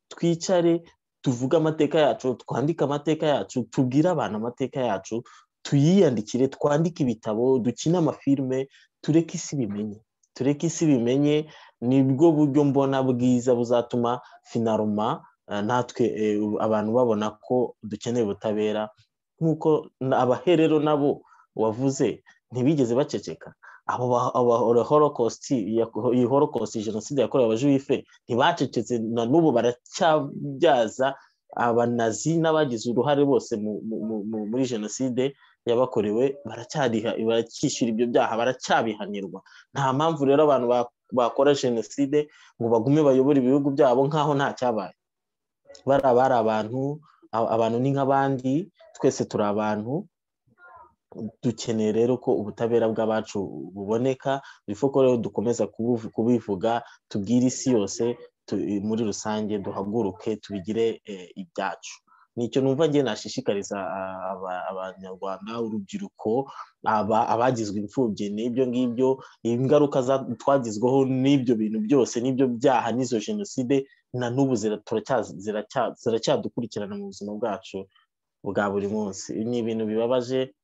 twicare tuvuge amateka yacu twandike amateka yacu tubwire abantu amateka yacu tuyiyandikire twandike ibitabo dukine amafilime tureke isi bimenye tureke isi bimenye nibwo buryo mbona bwiza buzatuma finaruma natwe abantu babona ko dukeneye ubutabera nk'uko abaherero nabo wavuze ntibigeze baceceka iyi horokositi jenoside yakorewe abajuwife ntibacecetse na n'ubu baracyabyaza abanazi n'abagize uruhare bose muri jenoside yabakorewe baracyishyura ibyo byaha baracyabihanirwa nta mpamvu rero abantu bakora jenoside ngo bagume bayobore ibihugu byabo nk'aho nta cyabaye bari abantu abantu ni nk'abandi twese turi abantu dukeneye rero ko ubutabera bw'abacu buboneka ko rero dukomeza kubivuga tubwire isi yose muri rusange duhaguruke tubigire ibyacu nicyo numva ngiye nashishikariza abanyarwanda urubyiruko abagizwe imfubyi n'ibyo ngibyo ingaruka twagizweho n'ibyo bintu byose n'ibyo byaha n'izo jenoside na n'ubu ziracyadukurikirana mu buzima bwacu bwa buri munsi ni ibintu bibabaje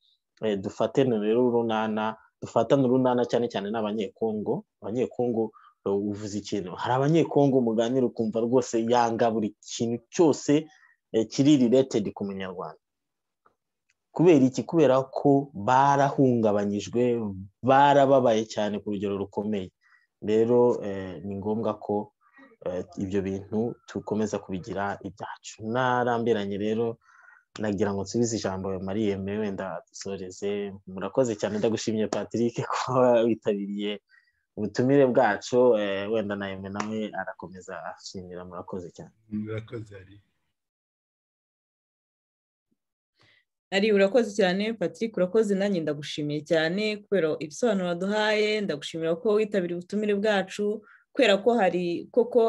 dufatane rero urunana dufatane urunana cyane cyane n'abanyekongo abanyekongo uvuze ikintu hari abanyekongo muganira ukumva rwose yanga buri kintu cyose kiri riretedi ku munyarwanda kubera iki kubera ko barahungabanyijwe barababaye cyane ku rugero rukomeye rero ni ngombwa ko ibyo bintu dukomeza kubigira ibyacu narambiranye rero nagira ngo nsubize ijambo mariye mbere wenda dusoreze murakoze cyane ndagushimiye patrick kuba witabiriye ubutumire bwacu wenda nawe nawe arakomeza ashimira murakoze cyane murakoze ari ari urakoze cyane patrick urakoze nanjye ndagushimiye cyane kubera ibisobanuro waduhaye ndagushimira ko witabiriye ubutumire bwacu kubera ko hari koko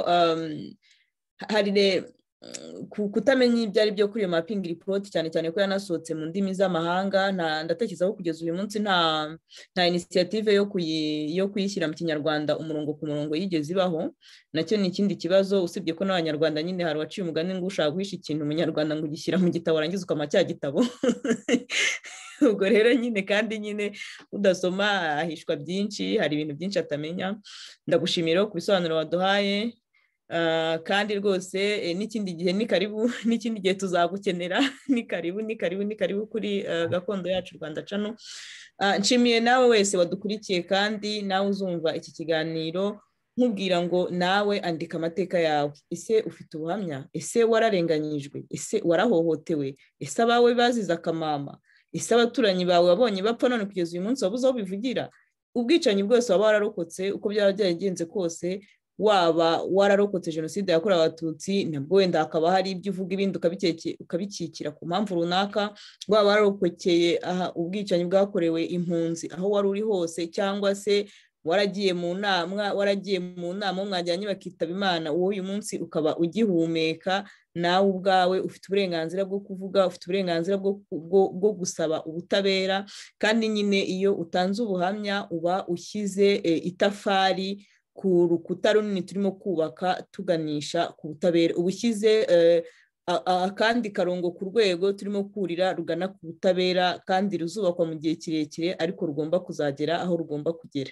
hari kutamenya ibyo ari byo kuri iyo mapingi ripoti cyane cyane ko yanasohotse mu ndimi z'amahanga ndatekerezaho kugeza uyu munsi nta nta inisiyative yo kuyishyira mu kinyarwanda umurongo ku murongo yigeze ibaho nacyo ni ikindi kibazo usibye ko n'abanyarwanda nyine hari uwaciye umugani ngo ushaka guhisha ikintu umunyarwanda ngo ugishyira mu gitabo warangiza ukama cya gitabo ubwo rero nyine kandi nyine udasoma ahishwa byinshi hari ibintu byinshi atamenya ndagushimira ku bisobanuro waduhaye kandi rwose n'ikindi gihe ni karibu n'ikindi gihe tuzagukenera ni karibu ni karibu ni karibu kuri gakondo yacu rwanda cano nshimiye nawe wese wadukurikiye kandi nawe uzumva iki kiganiro nkubwira ngo nawe andika amateka yawe ese ufite ubuhamya ese wararenganyijwe ese warahohotewe ese abawe bazize akamama ese abaturanyi bawe wabonye bapfa none kugeza uyu munsi wabuze aho bivugira ubwicanyi bwose waba wararokotse uko byaba byagenze kose waba wararokotse jenoside yakorewe abatutsi nabwo wenda hakaba hari ibyo uvuga ibindi ukabikikira ku mpamvu runaka waba wararokokeye ubwicanyi bwakorewe impunzi aho wari uri hose cyangwa se waragiye mu nama waragiye mu nama mwajyanye bakitaba imana wowe uyu munsi ukaba ugihumeka nawe ubwawe ufite uburenganzira bwo kuvuga ufite uburenganzira bwo gusaba ubutabera kandi nyine iyo utanze ubuhamya uba ushyize itafari ku rukuta runini turimo kubaka tuganisha ku butabera uba ushyize akandi karongo ku rwego turimo kurira rugana ku butabera kandi ruzubakwa mu gihe kirekire ariko rugomba kuzagera aho rugomba kugera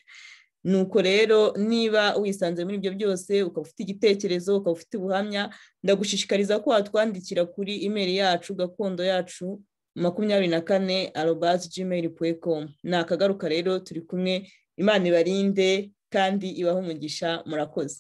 nuko rero niba wisanze muri ibyo byose ukaba ufite igitekerezo ukaba ufite ubuhamya ndagushishikariza ko watwandikira kuri imeri yacu gakondo yacu makumyabiri na kane arobasi jimeri puwekomu ni akagaruka rero turi kumwe imana ibarinde kandi ibaha umugisha murakoze